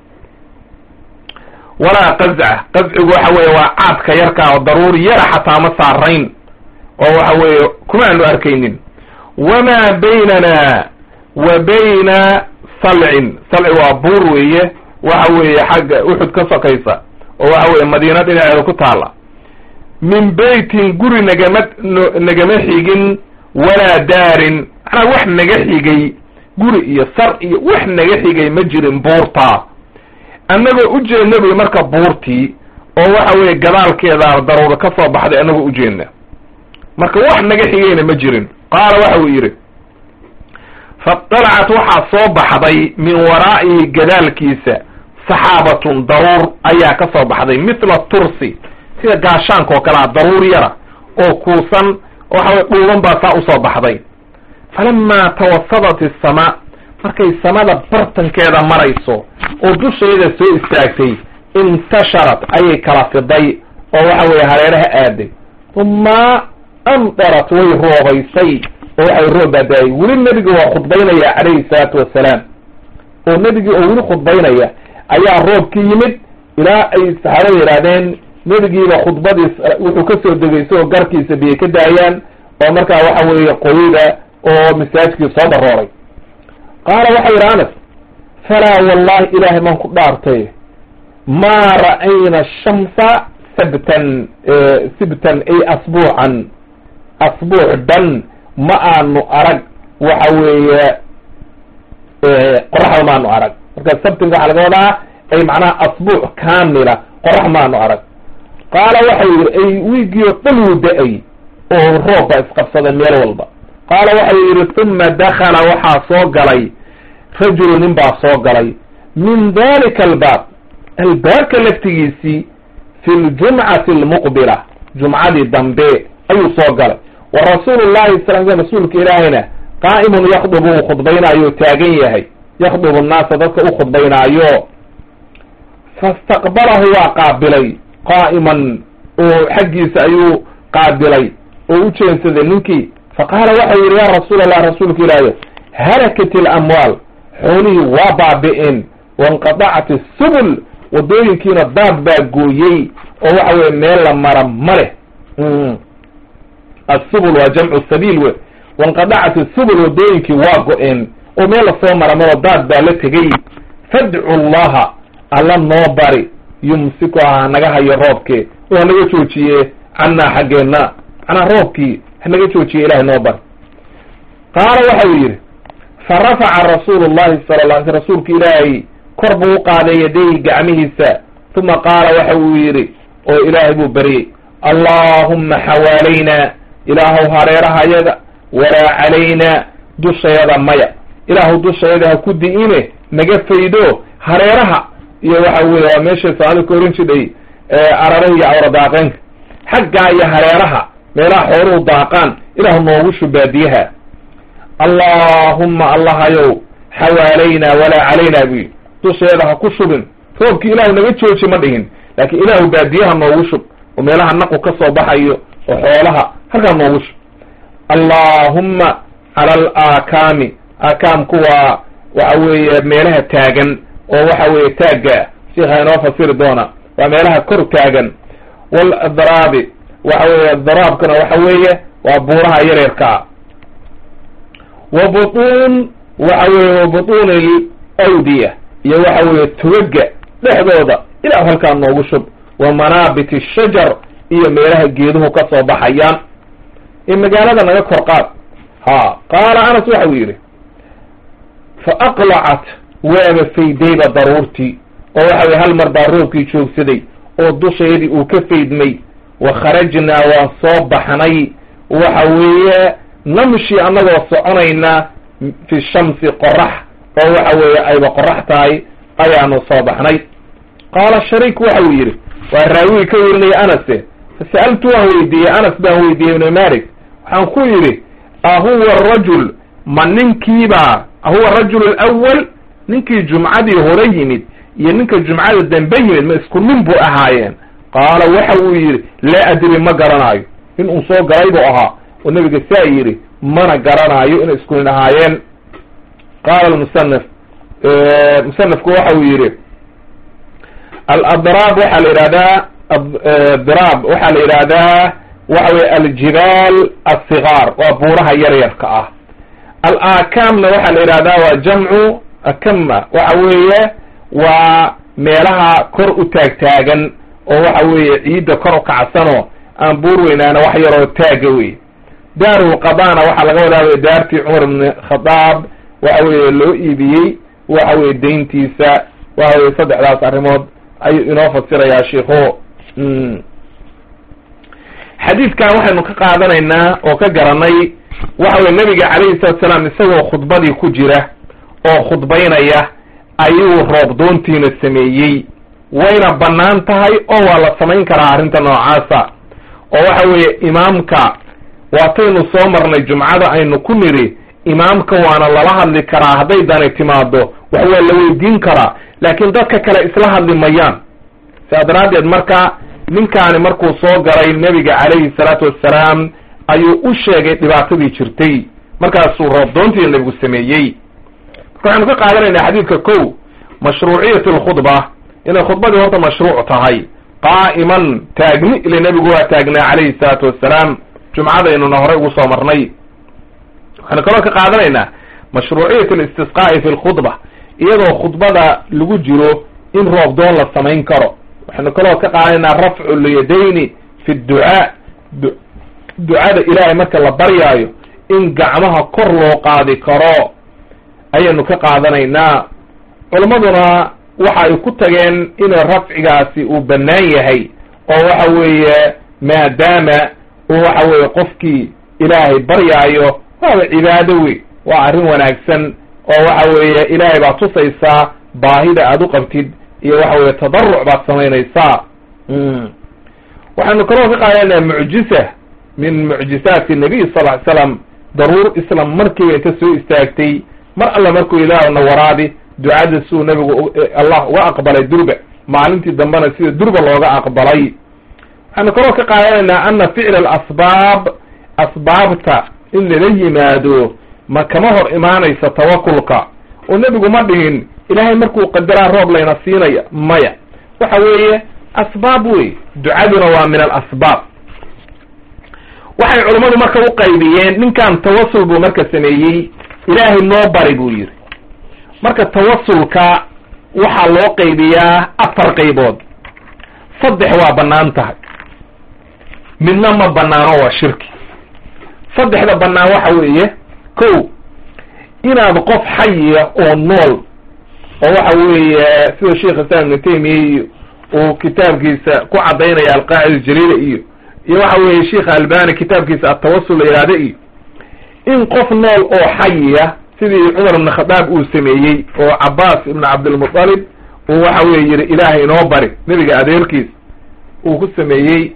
walaa qazca qazcigu waxa weeye waa caadka yarkaa oo daruur yara xataa ma saarayn oo waxa weeye kuma aanu arkaynin wamaa baynana wa bayna salcin salci waa buur weeye waxa weeye xagga uxud ka sokaysa oo waxa weeye madiina dhinaceeda ku taala min beytin guri nagama nagama xigin walaa daarin macnaa wax naga xigay guri iyo sar iyo wax naga xigay ma jirin buurtaa annagoo ujeedna buy marka buurtii oo waxa weeye gadaalkeeda daruura ka soo baxday annagoo ujeedna marka wax naga xigayna ma jirin qaala waxa uu yidhi faطalacat waxaa soo baxday min waraa'ihi gadaalkiisa saxaabatun daruur ayaa ka soo baxday mithla tursi sida gaashaanka oo kalea daruur yara oo kuusan waxa weye dhuuban baa saa usoo baxday falamaa tawasadat isamaa markay samada bartankeeda marayso oo dusheeda soo istaagtay intasharat ayay kala fiday oo waxa weeye hareeraha aaday uma amdarat way roobaysay oo waxay roob baada-ay weli nebiga waa khudbaynaya calayhi salaatu wassalaam oo nebigii oo weli khudbaynaya ayaa roobkii yimid ilaa ay saxaabada yidhahdeen nebigiiba khudbadiis wuxuu kasoo degay isagoo garkiisa biyay ka daayaan oo markaa waxa weeye qoyda oo masaajkii soo darooray qaala waxa yidhi anas falaa wallahi ilaahay maan ku dhaartay maa ra'ayna shamsa sabtan sibtan ay asbuucan asbuuc dhan ma aanu arag waxa weeye qoraxda maanu arag marka sabtinka waxaa laga wadaa ay macnaha asbuuc kaamila qorax maanu arag qaala waxau yidhi ay wiigii oo dhan wuu da-ay oo roob baa isqabsaday meel walba qaala waxau yidhi uma dakala waxaa soo galay rajulu nin baa soo galay min dalika albaab albaabka laftigiisii fi ljumcati almuqbila jumcadii dambe ayuu soo galay wa rasuulu llahi sal sl rasuulka ilaahayna qaa'imun yakdubu uu khudbaynaayo taagan yahay yakdubu nnaasa dadka u khudbaynaayo fastaqbalahu waa qaabilay qaa'iman oo xaggiisa ayuu qaabilay oo u jeensaday ninkii faqaala waxau yidhi ya rasuul allah rasuulka ilaahay halakat ilamwaal xoolihii waa baabi'een wainqadacat isubul wadooyinkiina daad baa gooyey oo waxa weye meel la mara ma leh asubul waa jamcu sabiil wey wainqadacat isubul wadooyinkii waa go-een oo meel lasoo mara malo daad baa la tegey fadcu llaha alla noo bari yumsiku ha naga hayo roobkee oo hanaga joojiye cannaa xaggeenna macnaa roobkii hanaga joojiye ilahay noo bari qaala waxau yidhi fa rafaca rasuulu llahi sala la sl rasuulka ilaahay kor buu u qaaday yadayhi gacmihiisa uma qaala waxa uu yidhi oo ilaahay buu baryey allaahumma xawaalaynaa ilaahow hareerahayaga walaa calaynaa dushayada maya ilaahu dushayada ha ku di-ine naga faydo hareeraha iyo waxa weye waa meeshay soomaalida ka oran jidhay araraha iyo awradaaqeenka xaggaa iyo hareeraha meelaha xooluhu daaqaan ilaahu noogu shubaadiyaha allaahumma allahayow xawaalaynaa walaa calaynaa buyi dusheeda ha ku shubin roobkii ilaahu naga jooji ma dhihin laakiin ilaahu baadiyaha noogu shub oo meelaha naqu ka soo baxayo oo xoolaha halkaa noogu shub allaahumma cala alaakaami aakaamku waa waxa weeye meelaha taagan oo waxa weeye taagga sheikha inoo fasiri doona waa meelaha kor taagan waladraabi waxa weeye daraabkuna waxa weeye waa buuraha yareerkaa wa butuun waxa weeye wa butuuni alawdiya iyo waxa weeye tugaga dhexdooda ilah halkaa noogu shub wa manaabit shajar iyo meelaha geeduhu ka soo baxayaan ee magaalada naga kor qaad ha qaala anas waxa uu yidhi fa aqlacat waaba faydayba daruurtii oo waxa weye hal mar baa roobkii joogsaday oo dusheedii uu ka faydmay wa kharajnaa waan soo baxnay waxa weeye namshi annagoo soconayna fi shamsi qorax oo waxa weeye ayba qorax tahay ayaanu soo baxnay qaala shariik waxa uu yidhi waa raawigii ka werinaya anase fasa'altu waan weydiiyey anas baan weydiiyey ibnu malik waxaan ku yidhi ahuwa rajul ma ninkiibaa ahuwa rajul alawal ninkii jumcadii hore yimid iyo ninka jumcada dambe yimid ma isku nin buu ahaayeen qaala waxa uu yidhi laa adri ma garanaayo in uu soo galay buu ahaa oo nabiga saa yidhi mana garanaayo inay isku nin ahaayeen qaala musanif musanifku waxa uu yidhi aladraab waxaa la yidhahdaa diraab waxaa la yidhahdaa waxa weye aljibaal asigaar waa buuraha yaryarka ah alaakaamna waxaa la yidhahdaa waa jamcu akama waxa weeye waa meelaha kor u taagtaagan oo waxa weeye ciidda kor u kacsanoo aan buur weynaana wax yaroo taaga wey daarulqadana waxaa laga wadaa daartii cumar ibn khadaab waxa weeye loo iibiyey waxa weye dayntiisa waxa weye saddexdaas arrimood ayuu inoo fasirayaa sheikho xadiidkan waxaynu ka qaadanaynaa oo ka garanay waxa weye nabiga calayhi salatu salaam isagoo khudbadii ku jira oo khudbaynaya ayuu roob doontiina sameeyey wayna bannaan tahay oo waa la samayn karaa arrinta noocaasa oo waxa weeye imaamka waataynu soo marnay jumcada aynu ku nidhi imaamka waana lala hadli karaa hadday dani timaado wax waa la weydiin karaa laakiin dadka kale isla hadli mayaan sidaa daraaddeed marka ninkaani markuu soo galay nebiga calayhi salaatu wassalaam ayuu u sheegay dhibaatadii jirtay markaasuu roobdoontii nebigu sameeyey marka waxaanu ka qaadanaynaa xadiidka kow mashruuciyat alkhudba inay khudbadii horta mashruuc tahay qaa'iman taagni ile nebigu waa taagnaa calayhi salaatu wassalaam jumcadaynuna horey ugu soo marnay waxaanu kaloo ka qaadanaynaa mashruuciyat alistisqaa'i fi lkhudba iyadoo khudbada lagu jiro in roob doon la samayn karo waxaynu kaloo ka qaadanaynaa rafcu lyadayni fi dducaa ducada ilaahay marka la baryaayo in gacmaha kor loo qaadi karo ayaynu ka qaadanaynaa culammaduna waxa ay ku tageen inuu rafcigaasi uu bannaan yahay oo waxa weeye maadaama uu waxa weeye qofkii ilaahay baryaayo waaba cibaado wey waa arrin wanaagsan oo waxa weeye ilaahay baad tusaysaa baahida aad u qabtid iyo waxa weeye tadaruc baad samaynaysaa waxaynu kaloo ka qaadanaynaa mucjisa min mucjisaati nabiy sal ly slam daruur islam markiiba inta soo istaagtay mar alla markuu ilaahna waraabi ducada siduu nabigu allah uga aqbalay durba maalintii dambena sida durba looga aqbalay waxaynu kaloo ka qaadanaynaa ana ficla alasbaab asbaabta in lala yimaado ma kama hor imaanaysa tawakulka oo nebigu ma dhihin ilaahay markuu qadaraa roob layna siinaya maya waxa weeye asbaab wey ducaduna waa min alasbaab waxay culammadu marka u qaybiyeen ninkan tawasul buu marka sameeyey ilaahay noo bari buu yidhi marka tawasulka waxaa loo qaybiyaa afar qaybood saddex waa bannaan tahay midna ma bannaano waa shirki saddexda bannaan waxa weeye ko inaad qof xayiya oo nool oo waxa weeye sida sheikh islam ibnu taymiya uu kitaabkiisa ku caddaynaya alqaacida jaliila iyo iyo waxa weeye sheikh albani kitaabkiisa atawasul la yihahda iyo in qof nool oo xayiya sidii cumar ibn khadaab uu sameeyey oo cabaas ibn cabdilmutalib uu waxa weye yihi ilaahay inoo bari nebiga adeerkiis uu ku sameeyey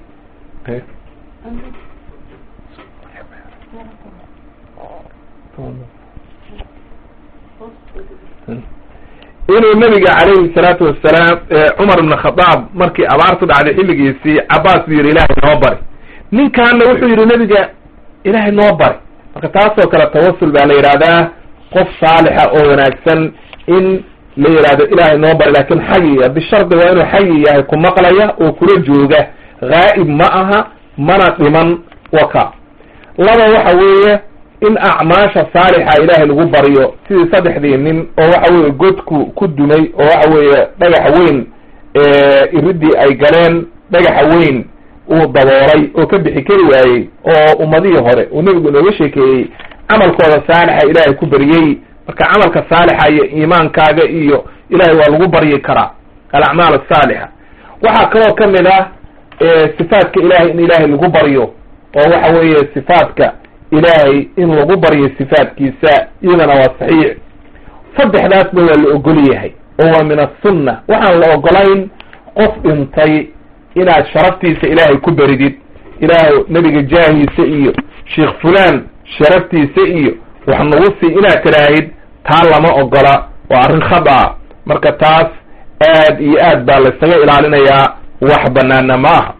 inuu nabiga calayhi salaatu wasalaam cumar ibn khadaab markii abaartu dhacday xilligiisii cabaas buu yihi ilaahay noo bari ninkaana wuxuu yihi nebiga ilaahay noo bari marka taasoo kale tawasul baa la yidhahdaa qof saalixa oo wanaagsan in la yidhahdo ilaahay noo bari lakin xayiya bishardi waa inuu xayi yahay ku maqlaya oo kula jooga haa'ib ma aha mana dhiman waka laba waxa weeye in acmaasha saalixa ilaahay lagu baryo sidii saddexdii nin oo waxa weeye godku ku dumay oo waxa weeye dhagaxa weyn iridii ay galeen dhagaxa weyn uu daboolay oo ka bixi kari waayey oo ummadihii hore uu nebigu inooga sheekeeyey camalkooda saalixa ilaahay ku baryey marka camalka saalixa iyo iimaankaaga iyo ilaahay waa lagu baryi karaa alacmaal asaalixa waxaa kaloo kamid ah sifaadka ilaahay in ilaahay lagu baryo oo waxa weeye sifaadka ilaahay in lagu baryo sifaadkiisa iyadana waa saxiix saddexdaasba waa la ogol yahay oo waa min asunna waxaan la ogolayn qof dhintay inaad sharaftiisa ilaahay ku beridid ilaahay nebiga jaahiisa iyo sheikh fulaan sharaftiisa iyo wax nagu sii inaad tiraahid taa lama ogola waa arrin khada marka taas aad iyo aad baa laysaga ilaalinayaa wax banaana maaha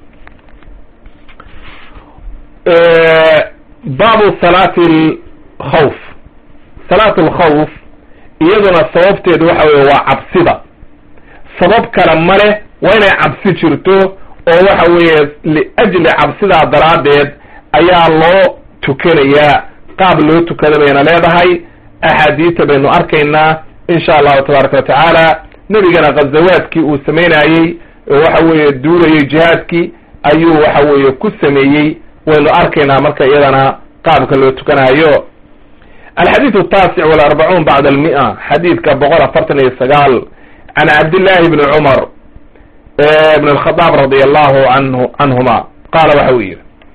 baabu salaati alkhawf salaatu alkhawf iyaduna sababteedu waxa weye waa cabsida sabab kale ma leh waa inay cabsi jirto oo waxa weeye liajli cabsidaa daraaddeed ayaa loo tukanayaa qaab loo tukada bayna leedahay axaadiita baynu arkaynaa insha allahu tabaaraka wa tacaala nebigana ghazawaadkii uu samaynayey oo waxa weeye duulayay jihaadkii ayuu waxa weeye ku sameeyey waynu arkaynaa marka iyadana qaabka loo tukanayo alxadiid ataasic walarbacuun bacda almia xadiidka boqol afartan iyo sagaal can cabdillahi bni cumar bn alkhadaab radi allahu anhu canhuma qaala waxa uu yihi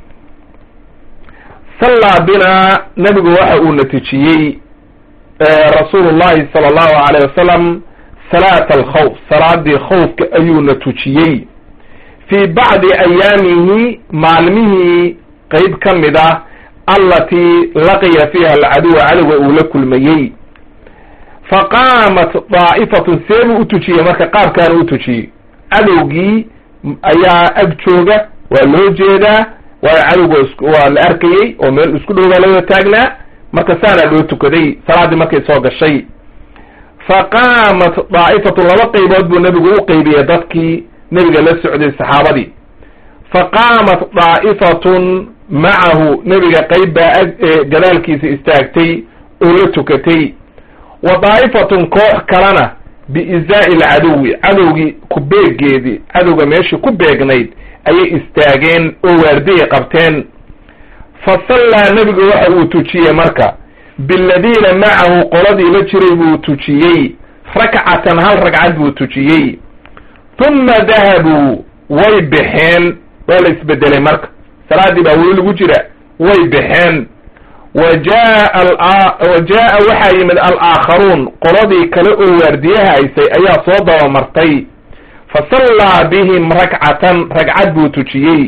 sallaa binaa nebigu waxa uu natijiyey rasuulu llahi sala allahu alayh wasalam salaata alkhawf salaadii khawfka ayuuna tujiyey fii bacdi ayaamihi maalmihii qeyb ka mid ah allatii laqiya fiiha alcaduwa cadowga uu la kulmayey fa qaamat daa'ifatun see buu u tujiyey marka qaabkaana u tujiyey cadowgii ayaa ag jooga waa loo jeedaa waayo cadowga waa la arkayey oo meel isku dhow baa lawada taagnaa marka saanaa loo tukaday salaaddii markay soo gashay fa qaamat daa'ifatun laba qaybood buu nebigu u qeybiyey dadkii nebiga la socday saxaabadii fa qaamat daa'ifatun macahu nebiga qayb baa ag gadaalkiisa istaagtay oo la tukatay wa daa'ifatun koox kalena biizaa'i alcaduwi cadowgii ku beeggeedii cadowga meeshii ku beegnayd ayay istaageen oo waardiyay qabteen fa sallaa nebigu waxa uu tujiyey marka biladiina macahu qoladii la jiray buu tujiyey rakcatan hal ragcad buu tujiyey huma dahabuu way baxeen waa la isbedelay marka salaaddii baa weli lagu jira way baxeen wa jaa wa jaa'a waxaa yimid alaakharuun qoladii kale oo waardiyaha haysay ayaa soo dabamartay fa sallaa bihim rakcatan ragcad buu tujiyey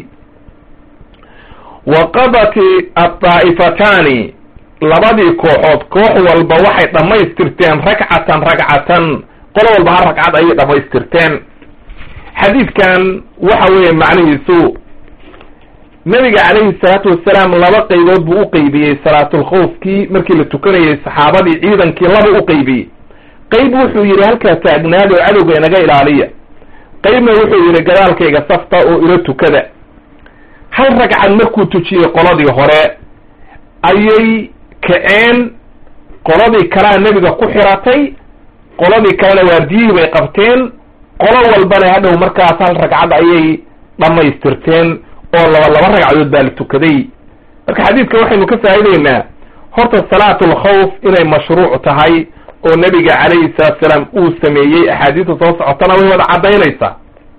wa qadati addaa'ifataani labadii kooxood koox walba waxay dhammaystirteen rakcatan ragcatan qolo walba hal ragcad ayay dhammaystirteen xadiidkan waxa weeye macnihiisu nabiga calayhi salaatu wasalaam laba qaybood buu u qeybiyey salaatulkhawfkii markii la tukanayay saxaabadii ciidankii laba u qeybiyey qayb wuxuu yidhi halkaa taagnaada oo cadowga inaga ilaaliya qaybna wuxuu yidhi gadaalkayga safta oo ila tukada hal ragcad markuu tujiyey qoladii hore ayay kaceen qoladii kalea nebiga ku xiratay qoladii kalena waardiyihii bay qabteen qolo walbana hadhow markaas hal ragcad ayay dhammaystirteen oo laba laba ragcadood baa la tukaday marka xadiidka waxaynu ka faa'ideynaa horta salaatulkhawf inay mashruuc tahay oo nebiga calayhi salaatu salaam uu sameeyey axaadiista soo socotana way wada caddaynaysaa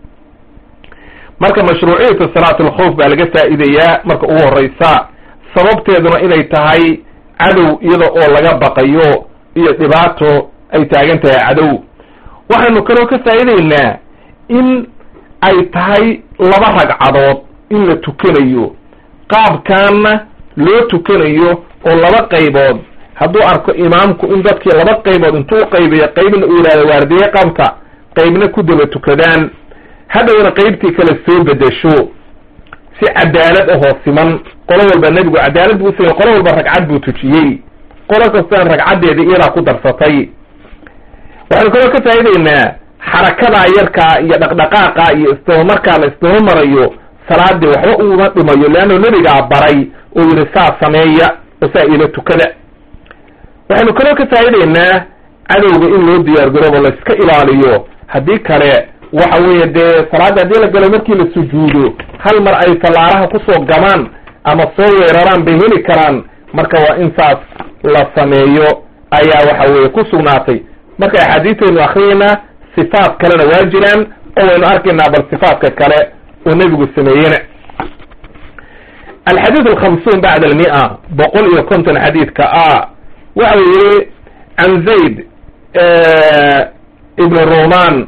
marka mashruuciyatu salaatulkhawf baa laga faa'iidayaa marka ugu horreysa sababteeduna inay tahay cadow iyada oo laga baqayo iyo dhibaato ay taagan tahay cadow waxaynu kaloo ka faa'iideynaa in ay tahay laba ragcadood in la tukanayo qaabkaana loo tukanayo oo laba qaybood hadduu arko imaamku in dadkii laba qaybood intuu qaybiyo qaybna uu yidhahdo waardiye qabta qaybna ku daba tukadaan hadhowna qaybtii kale soo bedesho si cadaalad ahoo siman qolo walba nebigu cadaalad buu usamey qolo walba ragcad buu tujiyey qolo kastana ragcaddeedii iyadaa ku darsatay waxaynu kaloo ka faa'ideynaa xarakadaa yarkaa iyo dhaqdhaqaaqa iyo isdabamarkaa la isdaba marayo salaadii waxba uma dhimayo leanna nebigaa baray oo yidhi saa sameeya oo saa ila tukada waxaynu kaloo ka faa'ideynaa cadowga in loo diyaar garoobo la iska ilaaliyo haddii kale waxa weeye dee salaadda haddii la galo markii la sujuudo hal mar ay fallaaraha kusoo gamaan ama soo weeraraan bay heli karaan marka waa in saas la sameeyo ayaa waxa weeye ku sugnaatay marka axaadiistaynu akriyeynaa sifaat kalena waa jiraan oo waynu arkaynaa bal sifaatka kale oo nebigu sameeyena alxadiid alkhamsuun bacda almia boqol iyo konton xadiidka a waxa yihi can zayd ibn ruman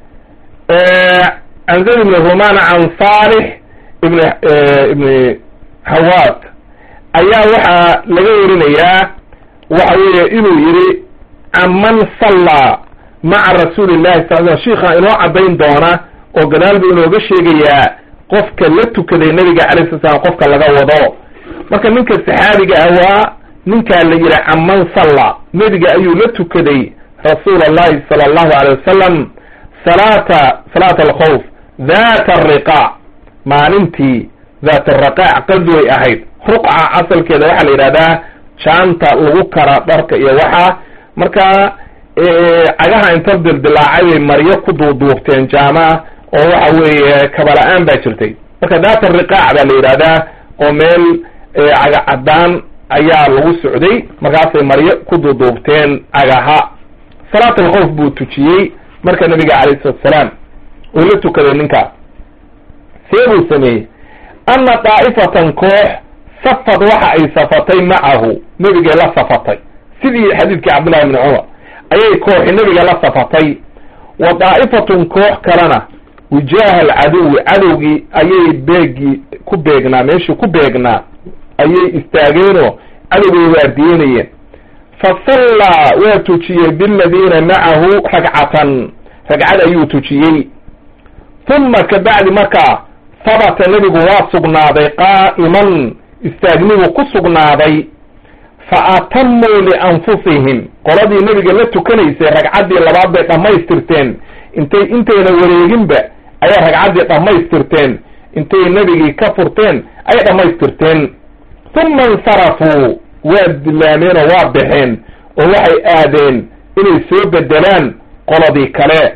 can zayd ibn ruman can salix ibn ibn hawaat ayaa waxaa laga warinayaa waxa weeye inuu yihi can man sallaa maca rasuuli llahi sal l shiikha inoo caddayn doona oo gadaal buu inooga sheegayaa qofka la tukaday nabiga calay sala slam qofka laga wado marka ninka saxaabiga ah waa ninkaa la yihi can man salla nebiga ayuu la tukaday rasuula allahi sala allahu alay wasalam salaata salaata alkhawf dhat ariqaac maalintii dhat araqaac qadway ahayd ruqca asalkeeda waxaa la yidhahdaa jaanta lagu kara dharka iyo waxaa marka cagaha inta dildilaacay bay maryo ku duuduubteen jaamaah oo waxa weeye kabala-aan baa jirtay marka dhat ariqaac baa la yidhahdaa oo meel caga caddaan ayaa lagu socday markaasay maryo ku duuduubteen cagaha salaat alkhawf buu tujiyey marka nabiga calayh salatu salaam uu la tukaday ninkaas see buu sameeyey anna daa'ifatan koox safad waxa ay safatay macahu nebigay la safatay sidii xadiidkii cabdullahi bni cumar ayay kooxi nebiga la safatay wa daa'ifatun koox kalena wijaaha alcaduwi cadowgii ayay beegii ku beegnaa meeshii ku beegnaa ayay istaageenoo cadowgay waardiyenayeen fa sallaa waa tujiyey biladiina macahu ragcatan ragcad ayuu tujiyey uma kabacdi markaa habata nebigu waa sugnaaday qaa'iman istaagnigu ku sugnaaday fa atamuu lianfusihim qoladii nebiga la tukanaysay ragcaddii labaad bay dhammaystirteen intay intayna wareeginba ayay ragcaddii dhammaystirteen intay nebigii ka furteen ayay dhammaystirteen uma insarafuu waa dilaameen oo waa baxeen oo waxay aadeen inay soo bedelaan qoladii kale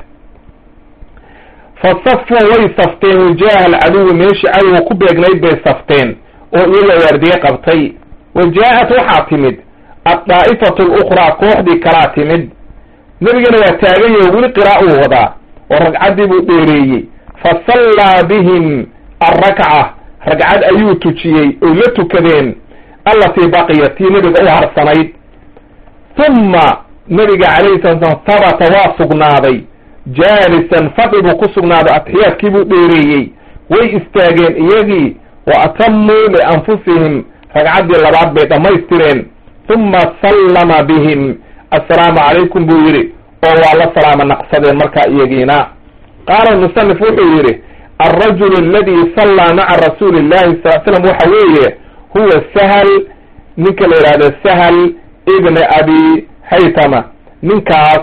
fasafuu way safteen wajaaha alcaduwi meeshii cadowga ku beegnayd bay safteen oo iyaga waardiye qabtay wa jaa-at waxaa timid addaa'ifatu alukhraa kooxdii kalaa timid nebigana waa taagan yaho weli qira'a uu wadaa oo ragcaddii buu dheereeyey fa sallaa bihim alrakca ragcad ayuu tujiyey oy la tukadeen allatii baqiyat tii nebiga u harsanayd humma nebiga calayhi salatu slam habata waa sugnaaday jaalisan fadhi buu ku sugnaaday atixiyaadkii buu dheereeyey way istaageen iyagii wa atamuu lianfusihim ragcaddii labaad bay dhammaystireen uma sallama bihim assalaamu calaykum buu yidhi oo waa la salaama naqsadeen markaa iyagiina qaala musanif wuxuu yidhi alrajulu aladi sallaa maca rasuuli illahi sal slam waxa weeye huwa sahal ninka la yidhahdo sahal ibna abi haytama ninkaas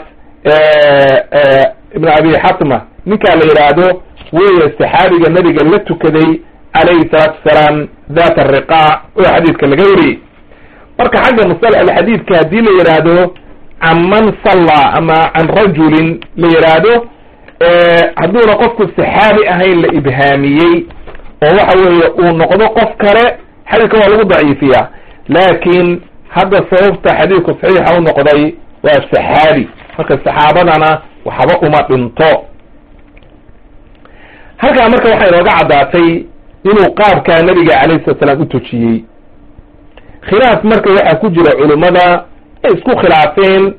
ibna abi xatma ninkaa la yidhaahdo weeye saxaabiga nabiga la tukaday calayhi salaatu wasalaam dhat ariqaac oo xadiidka laga wariyey marka xagga musalax xadiidka haddii la yidhaahdo can man sallaa ama can rajulin la yidhaahdo hadduuna qofku saxaabi ahayn la ibhaamiyey oo waxa weeye uu noqdo qof kale xadiidka waa lagu daciifiyaa laakiin hadda sababta xadiidku saxiixa u noqday waa saxaabi marka saxaabadana waxba uma dhinto halkaa marka waxay inooga caddaatay inuu qaabkaa nabiga calayhi salatu salaam u tujiyey khilaaf marka waxaa ku jira culummada ay isku khilaafeen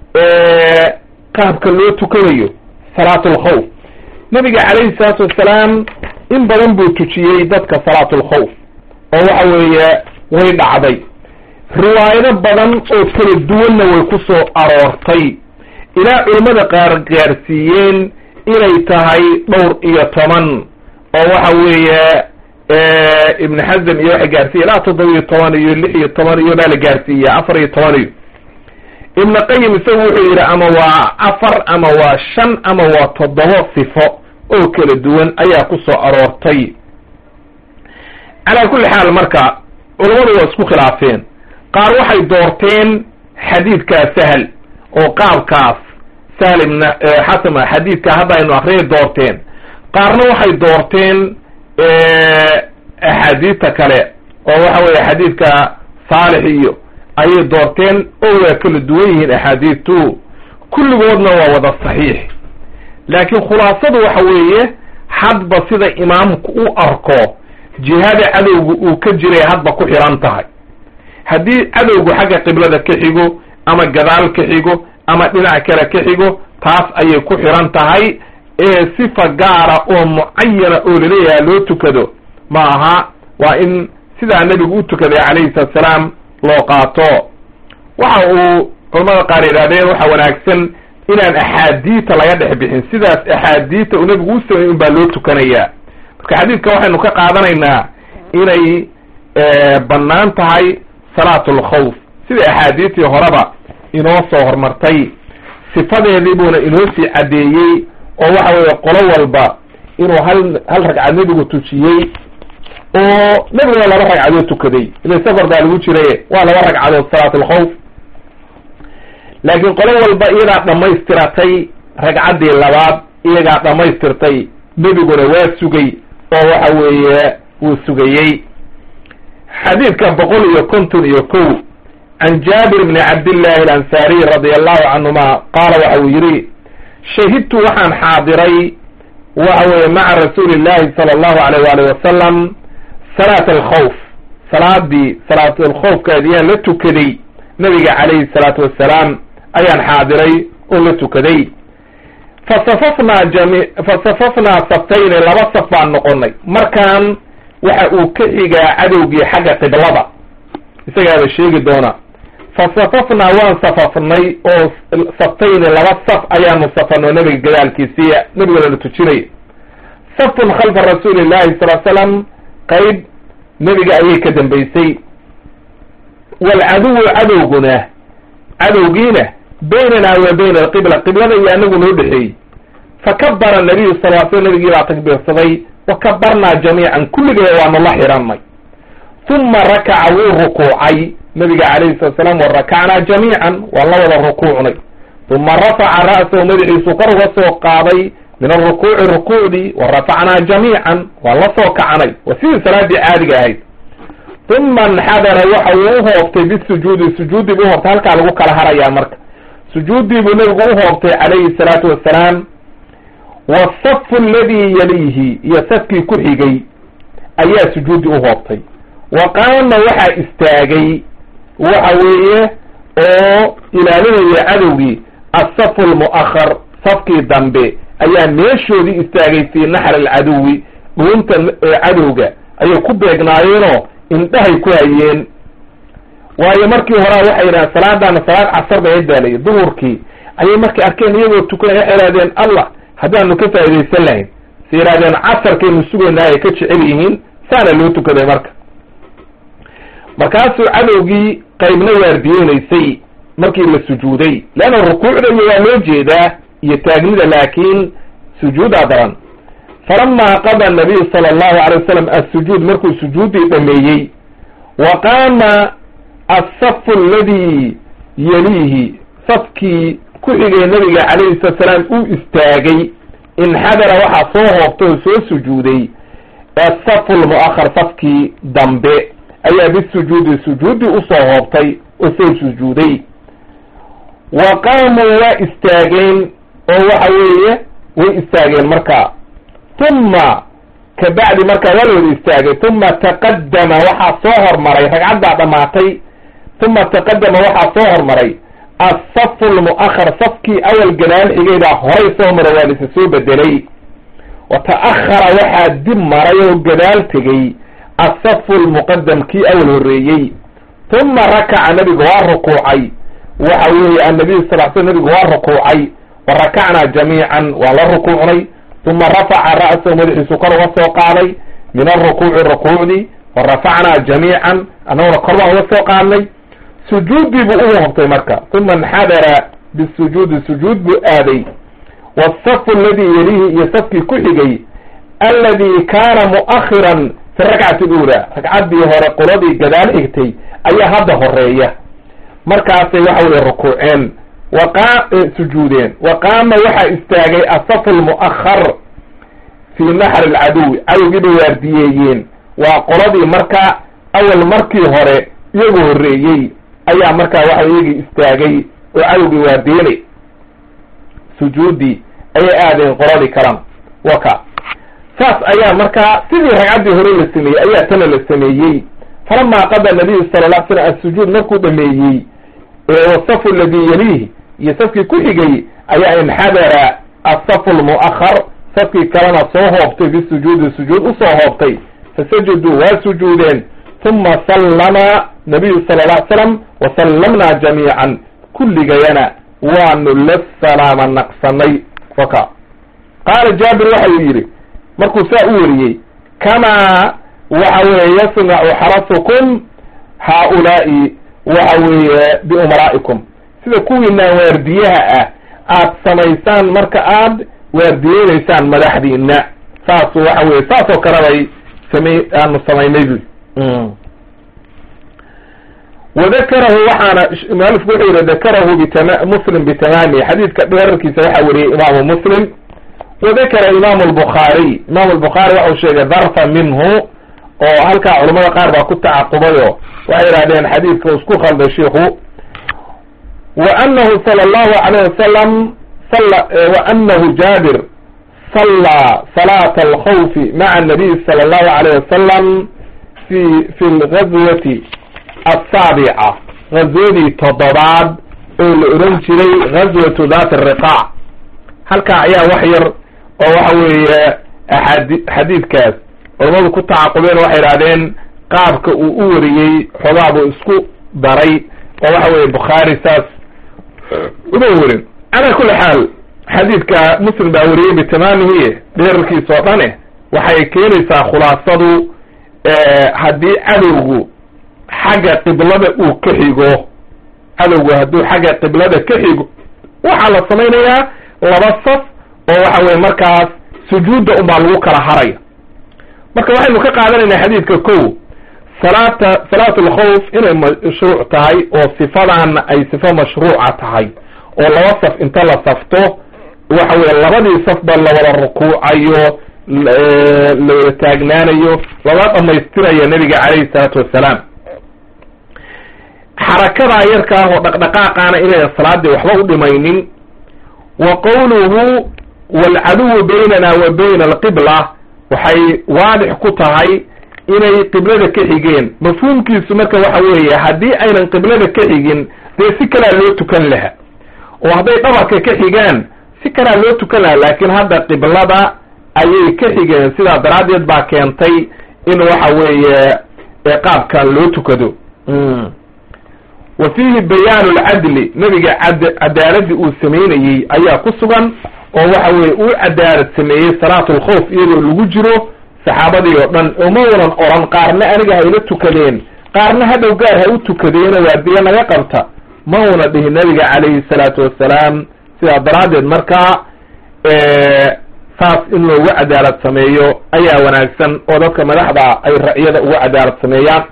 qaabka loo tukanayo salaat alkhawf nabiga calayhi salaatu wassalaam in badan buu tujiyey dadka salaatu alkhawf oo waxa weeye way dhacday riwaayado badan oo kala duwanna way ku soo aroortay ilaa culummada qaar gaarsiiyeen inay tahay dhowr iyo toban oo waxa weeye ibn xazm iyo waxay gaarsiiye ilaa toddoba iyo toban iyo lix iyo toban iyo baa la gaarsiiya afar iyo toban iyo ibn qayim isagu wuxuu yidhi ama waa afar ama waa shan ama waa toddoba sifo oo kala duwan ayaa ku soo aroortay calaa kulli xaal marka culammadu waa isku khilaafeen qaar waxay doorteen xadiidkaa sahal oo qaabkaas sahl ibn xasama xadiidka hadda aynu akriyay doorteen qaarna waxay doorteen axaadiista kale oo waxa weeye xadiidka saalix iyo ayay doorteen oo waa kala duwan yihiin axaadiistu kulligoodna waa wada saxiix laakiin khulaasadu waxa weeye hadba sida imaamku u arko jihada cadowga uu ka jiray hadba ku xiran tahay haddii cadowgu xagga qiblada ka xigo ama gadaal ka xigo ama dhinac kale ka xigo taas ayay ku xiran tahay ee sifa gaara oo mucayana oo laleeyahay loo tukado ma aha waa in sidaa nebigu u tukaday calayhi salatu salaam loo qaato waxa uu culamada qaar yidhahdeen waxa wanaagsan inaan axaadiita laga dhex bixin sidaas axaadiita uu nebigu u sameeyey un baa loo tukanayaa marka xadiidka waxaynu ka qaadanaynaa inay bannaan tahay salaatu alkhawf sida axaadiistii horeba inoo soo hormartay sifadeedii buuna inoo sii caddeeyey oo waxa weeye qolo walba inuu hal hal ragcad nebigu tujiyey oo nebiguna laba ragcadood tukaday ila safar baa lagu jiraye waa laba ragcadood salaat alkhawf laakiin qolo walba iyadaa dhammaystiratay ragcaddii labaad iyagaa dhammaystirtay nebiguna waa sugay oo waxa weeye wuu sugayey xadiidka boqol iyo konton iyo kow can jaabir bni cabdillahi alansaariy radi allahu canhuma qaala waxa uu yidhi shahidtu waxaan xaadiray waxa weeye maca rasuuli llahi sala allahu alayh waalih wasalam salaat alkhawf salaadii salaatulkhawfkaadi yaan la tukaday nabiga calayhi salaatu wassalaam ayaan xaadiray oo la tukaday fasafafnaa jami fasafafnaa saftayni laba saf baan noqonay markaan waxa uu ka xigaa cadowgii xagga qiblada isagaaba sheegi doona fa safafnaa waan safafnay oo saftayni laba saf ayaanu safarno nebiga gadaalkiisiiya nebigana la tujinay safun khalfa rasuuli llahi sal slam qayb nebiga ayay ka dambaysay waalcaduwu cadowguna cadowgiina baynanaa wa bayna alqibla qiblada iyo anagu noo dhexeeyey fakabara nabiyu sal l sl nabigii baa takbiirsaday wa kabarnaa jamiican kulligee waanu la xidhanay uma rakaca wuu rukuucay nabiga calayhi salatu salaam wa rakacnaa jamiican waan la wada rukuucnay uma rafaca ra'sahu madaxiisu kor uga soo qaaday min arukuuci rukuucdii wa rafacnaa jamiican waan la soo kacanay waa sidii salaaddii caadiga ahayd uma inxadara waxa uu uhoobtay bisujuudi sujuudii buu uhoobtay halkaa lagu kala harayaa marka sujuuddii buu nabigu uhoobtay calayhi salaatu wassalaam wasafu aladii yaliihi iyo safkii ku xigay ayaa sujuuddii uhoobtay wa qaama waxaa istaagay waxa weeye oo ilaalinaya cadowgii asafu almu'ahar safkii dambe ayaa meeshoodii istaagay fii naxri alcaduwi dhuunta cadowga ayay ku beegnaayeenoo indhahay ku hayeen waayo markii horaa waxay yidhahdeen salaadaana salaad casar bay daalaya duhurkii ayay markay arkeen iyagoo tukanay waxay ihahdeen allah haddaanu ka faaidaysan lahayn se yidhahdeen casarkaynu sugaynaa ay ka jecel yihiin saana loo tukaday marka markaasuu cadowgii qaybna waardiyeynaysay markii la sujuuday leanna rukuucda iyo waa loo jeedaa iyo taagnida laakiin sujuudaa daran falamaa qada nabiyu sala allahu alay wasalam assujuud markuu sujuuddii dhameeyey wa qaama asafu aladii yaliihi safkii ku xigay nabiga calayhi salatu salaam uu istaagay inxadara waxaa soo hoobtay oo soo sujuuday asafu lmu'ahar safkii dambe ayaa bisujuudi sujuuddii usoo hoobtay oo soo sujuuday wa qaamuu waa istaageen oo waxa weeye way istaageen markaa uma kabacdi markaa waa la wada istaagay uma taqadama waxaa soo hormaray ragcaddaa dhammaatay uma taqadama waxaa soo hormaray asafu lmu'ahar safkii awal gadaal xigay baa horay soo mara waa lisa soo bedelay wa ta'ahara waxaa dib maray oo gadaal tegey asafu lmuqadam kii awal horreeyey uma rakaca nabigu waa rukuucay waxa weeye annabiyu sal sl nabigu waa rukuucay wa rakacnaa jamiican waan la rukuucnay uma rafaca ra'sahu madaxiisu kor uga soo qaaday min arukuuci rukuucdii wa rafacnaa jamiican annaguna kor baan uga soo qaadnay sujuuddii buu u hoobtay marka uma inxadara bisujuudi sujuud buu aaday wasafu aladii yalihi iyo safkii ku xigay alladii kaana mu'akhiran fi rakcati luula ragcaddii hore qoladii gadaal xigtay ayaa hadda horeeya markaasay waxa weye rukuuceen waqa sujuudeen wa qaama waxaa istaagay asafu lmu'ahar fii naxri alcaduwi cadowgii bay waardiyeeyeen waa qoladii marka awal markii hore iyagu horreeyey ayaa markaa waxa iyagii istaagay oo cadowgii waardiyenay sujuuddii ayay aadeen qoladii kalan waka saas ayaa markaa sidii ragcaddii hore la sameeyey ayaa tana la sameeyey falamaa qada nabiyu sala la slam assujuud markuu dhameeyey wasafu aladii yaliihi iyo safkii ku xigay ayaa inxadara asafu lmu'ahar safkii kalena soo hoobtay bisujuudi sujuud usoo hoobtay fasajaduu waa sujuudeen uma sallama nabiyu sala la slam wasallamnaa jamiican kulligayana waanu la salaama naqsanay waka qaala jaabir waxa uu yidhi markuu saa u wariyey kamaa waxa weeye yasnacu xarasukum haaulaa'i waxa weeye biumaraa'ikum sida kuwiinaan waardiyaha ah aad samaysaan marka aad waardiyeynaysaan madaxdiina saasu waxa weye saasoo kale bay samey aanu samaynay bu wadakarahu waxaana mualifku wuxuu yihi dakarahu bitama muslim bitamaamihi xadiidka dheerarkiisa waxaa wariyey imaamu muslim wadakara imaamu albukhaariy imaamu albukhaari waxau sheegay darfa minhu oo halkaa culamada qaar baa ku tacaqubayo waxay yidhahdeen xadiidka uu isku khalday shiiku wa anahu sala allahu alayh wasalam wa anahu jaabir sallaa salaata alkhawfi maca anabiy sala allahu alayh wasalam fi fi lgazwati asaabica gazwadii toddobaad oo la oran jiray gazwatu dati riqaac halkaa ayaa wax yar oo waxa weeye axaadi xadiidkaas culamadu ku tacaqubeen waxay idhahdeen qaabka uu u wariyey xoogaa buu isku daray oo waxa weeye bukhaari saas uma werin calaa kulli xaal xadiidka muslim baa wariyey bitamaamihi dheerarkiisa oo dhane waxay keenaysaa khulaasadu haddii cadowgu xagga qiblada uu ka xigo cadowgu hadduu xagga qiblada ka xigo waxaa la samaynayaa laba saf oo waxa weye markaas sujuudda unbaa lagu kala haraya marka waxaynu ka qaadanaynaa xadiidka ko salaata salaat alkhawf inay mashruuc tahay oo sifadaana ay sifo mashruuca tahay oo laba saf inta la safto waxa weye labadii safba lawada rukuucayo lawada taagnaanayo lala dhamaystirayo nebiga calayhi salaatu wassalaam xarakadaa yarka ah oo dhaqdhaqaaqaana inayna salaadii waxba u dhimaynin wa qowluhu waalcaduwu baynana wa bayna alqibla waxay waadix ku tahay inay qiblada ka xigeen mafhuumkiisu marka waxa weeye haddii aynan qiblada ka xigin dee si kalaa loo tukan laha oo hadday dhabarka ka xigaan si kalaa loo tukan laha laakiin hadda qiblada ayay ka xigeen sidaa daraaddeed baa keentay in waxa weeye qaabkan loo tukado wa fiihi bayaanu lcadli nebiga cad cadaaladii uu samaynayey ayaa ku sugan oo waxa weye uu cadaalad sameeyey salaatu alkhawf iyadoo lagu jiro saxaabadii oo dhan oo ma wanan oran qaarna aniga hayla tukadeen qaarna hadhow gaar ha u tukadeena waardiye naga qabta ma una dhihin nabiga calayhi salaatu wassalaam sidaa daraaddeed markaa saas in loogu cadaalad sameeyo ayaa wanaagsan oo dadka madaxda ay ra'yada ugu cadaalad sameeyaan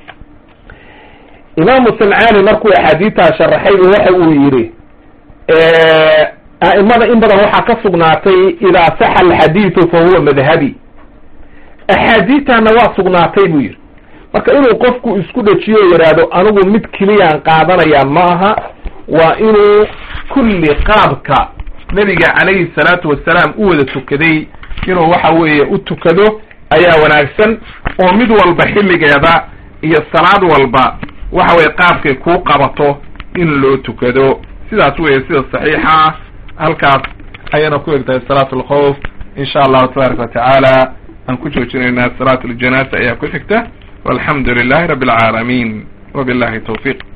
imaamu sancaani markuu axaadiidtaa sharaxayba waxa uu yidhi a'imada in badan waxaa ka sugnaatay idaa saxa alxadiidu fa huwa madhabi axaadiidtaana waa sugnaatay buu yidhi marka inuu qofku isku dhajiyo o yidhaahdo anigu mid keliyaan qaadanaya ma aha waa inuu kulli qaabka nebiga calayhi salaatu wasalaam u wada tukaday inuu waxa weeye u tukado ayaa wanaagsan oo mid walba xilligeeda iyo salaad walba waxa weye qaabkay kuu qabato in loo tukado sidaas weye sida saxiixa ah halkaas ayayna ku egtahay salaat alkhawf insha allahu tabaaraka watacaala aan ku joojinaynaa salaat aljanaasa ayaa ku xigta walxamdu lilahi rabbi alcaalamiin wabillahi tawfiiq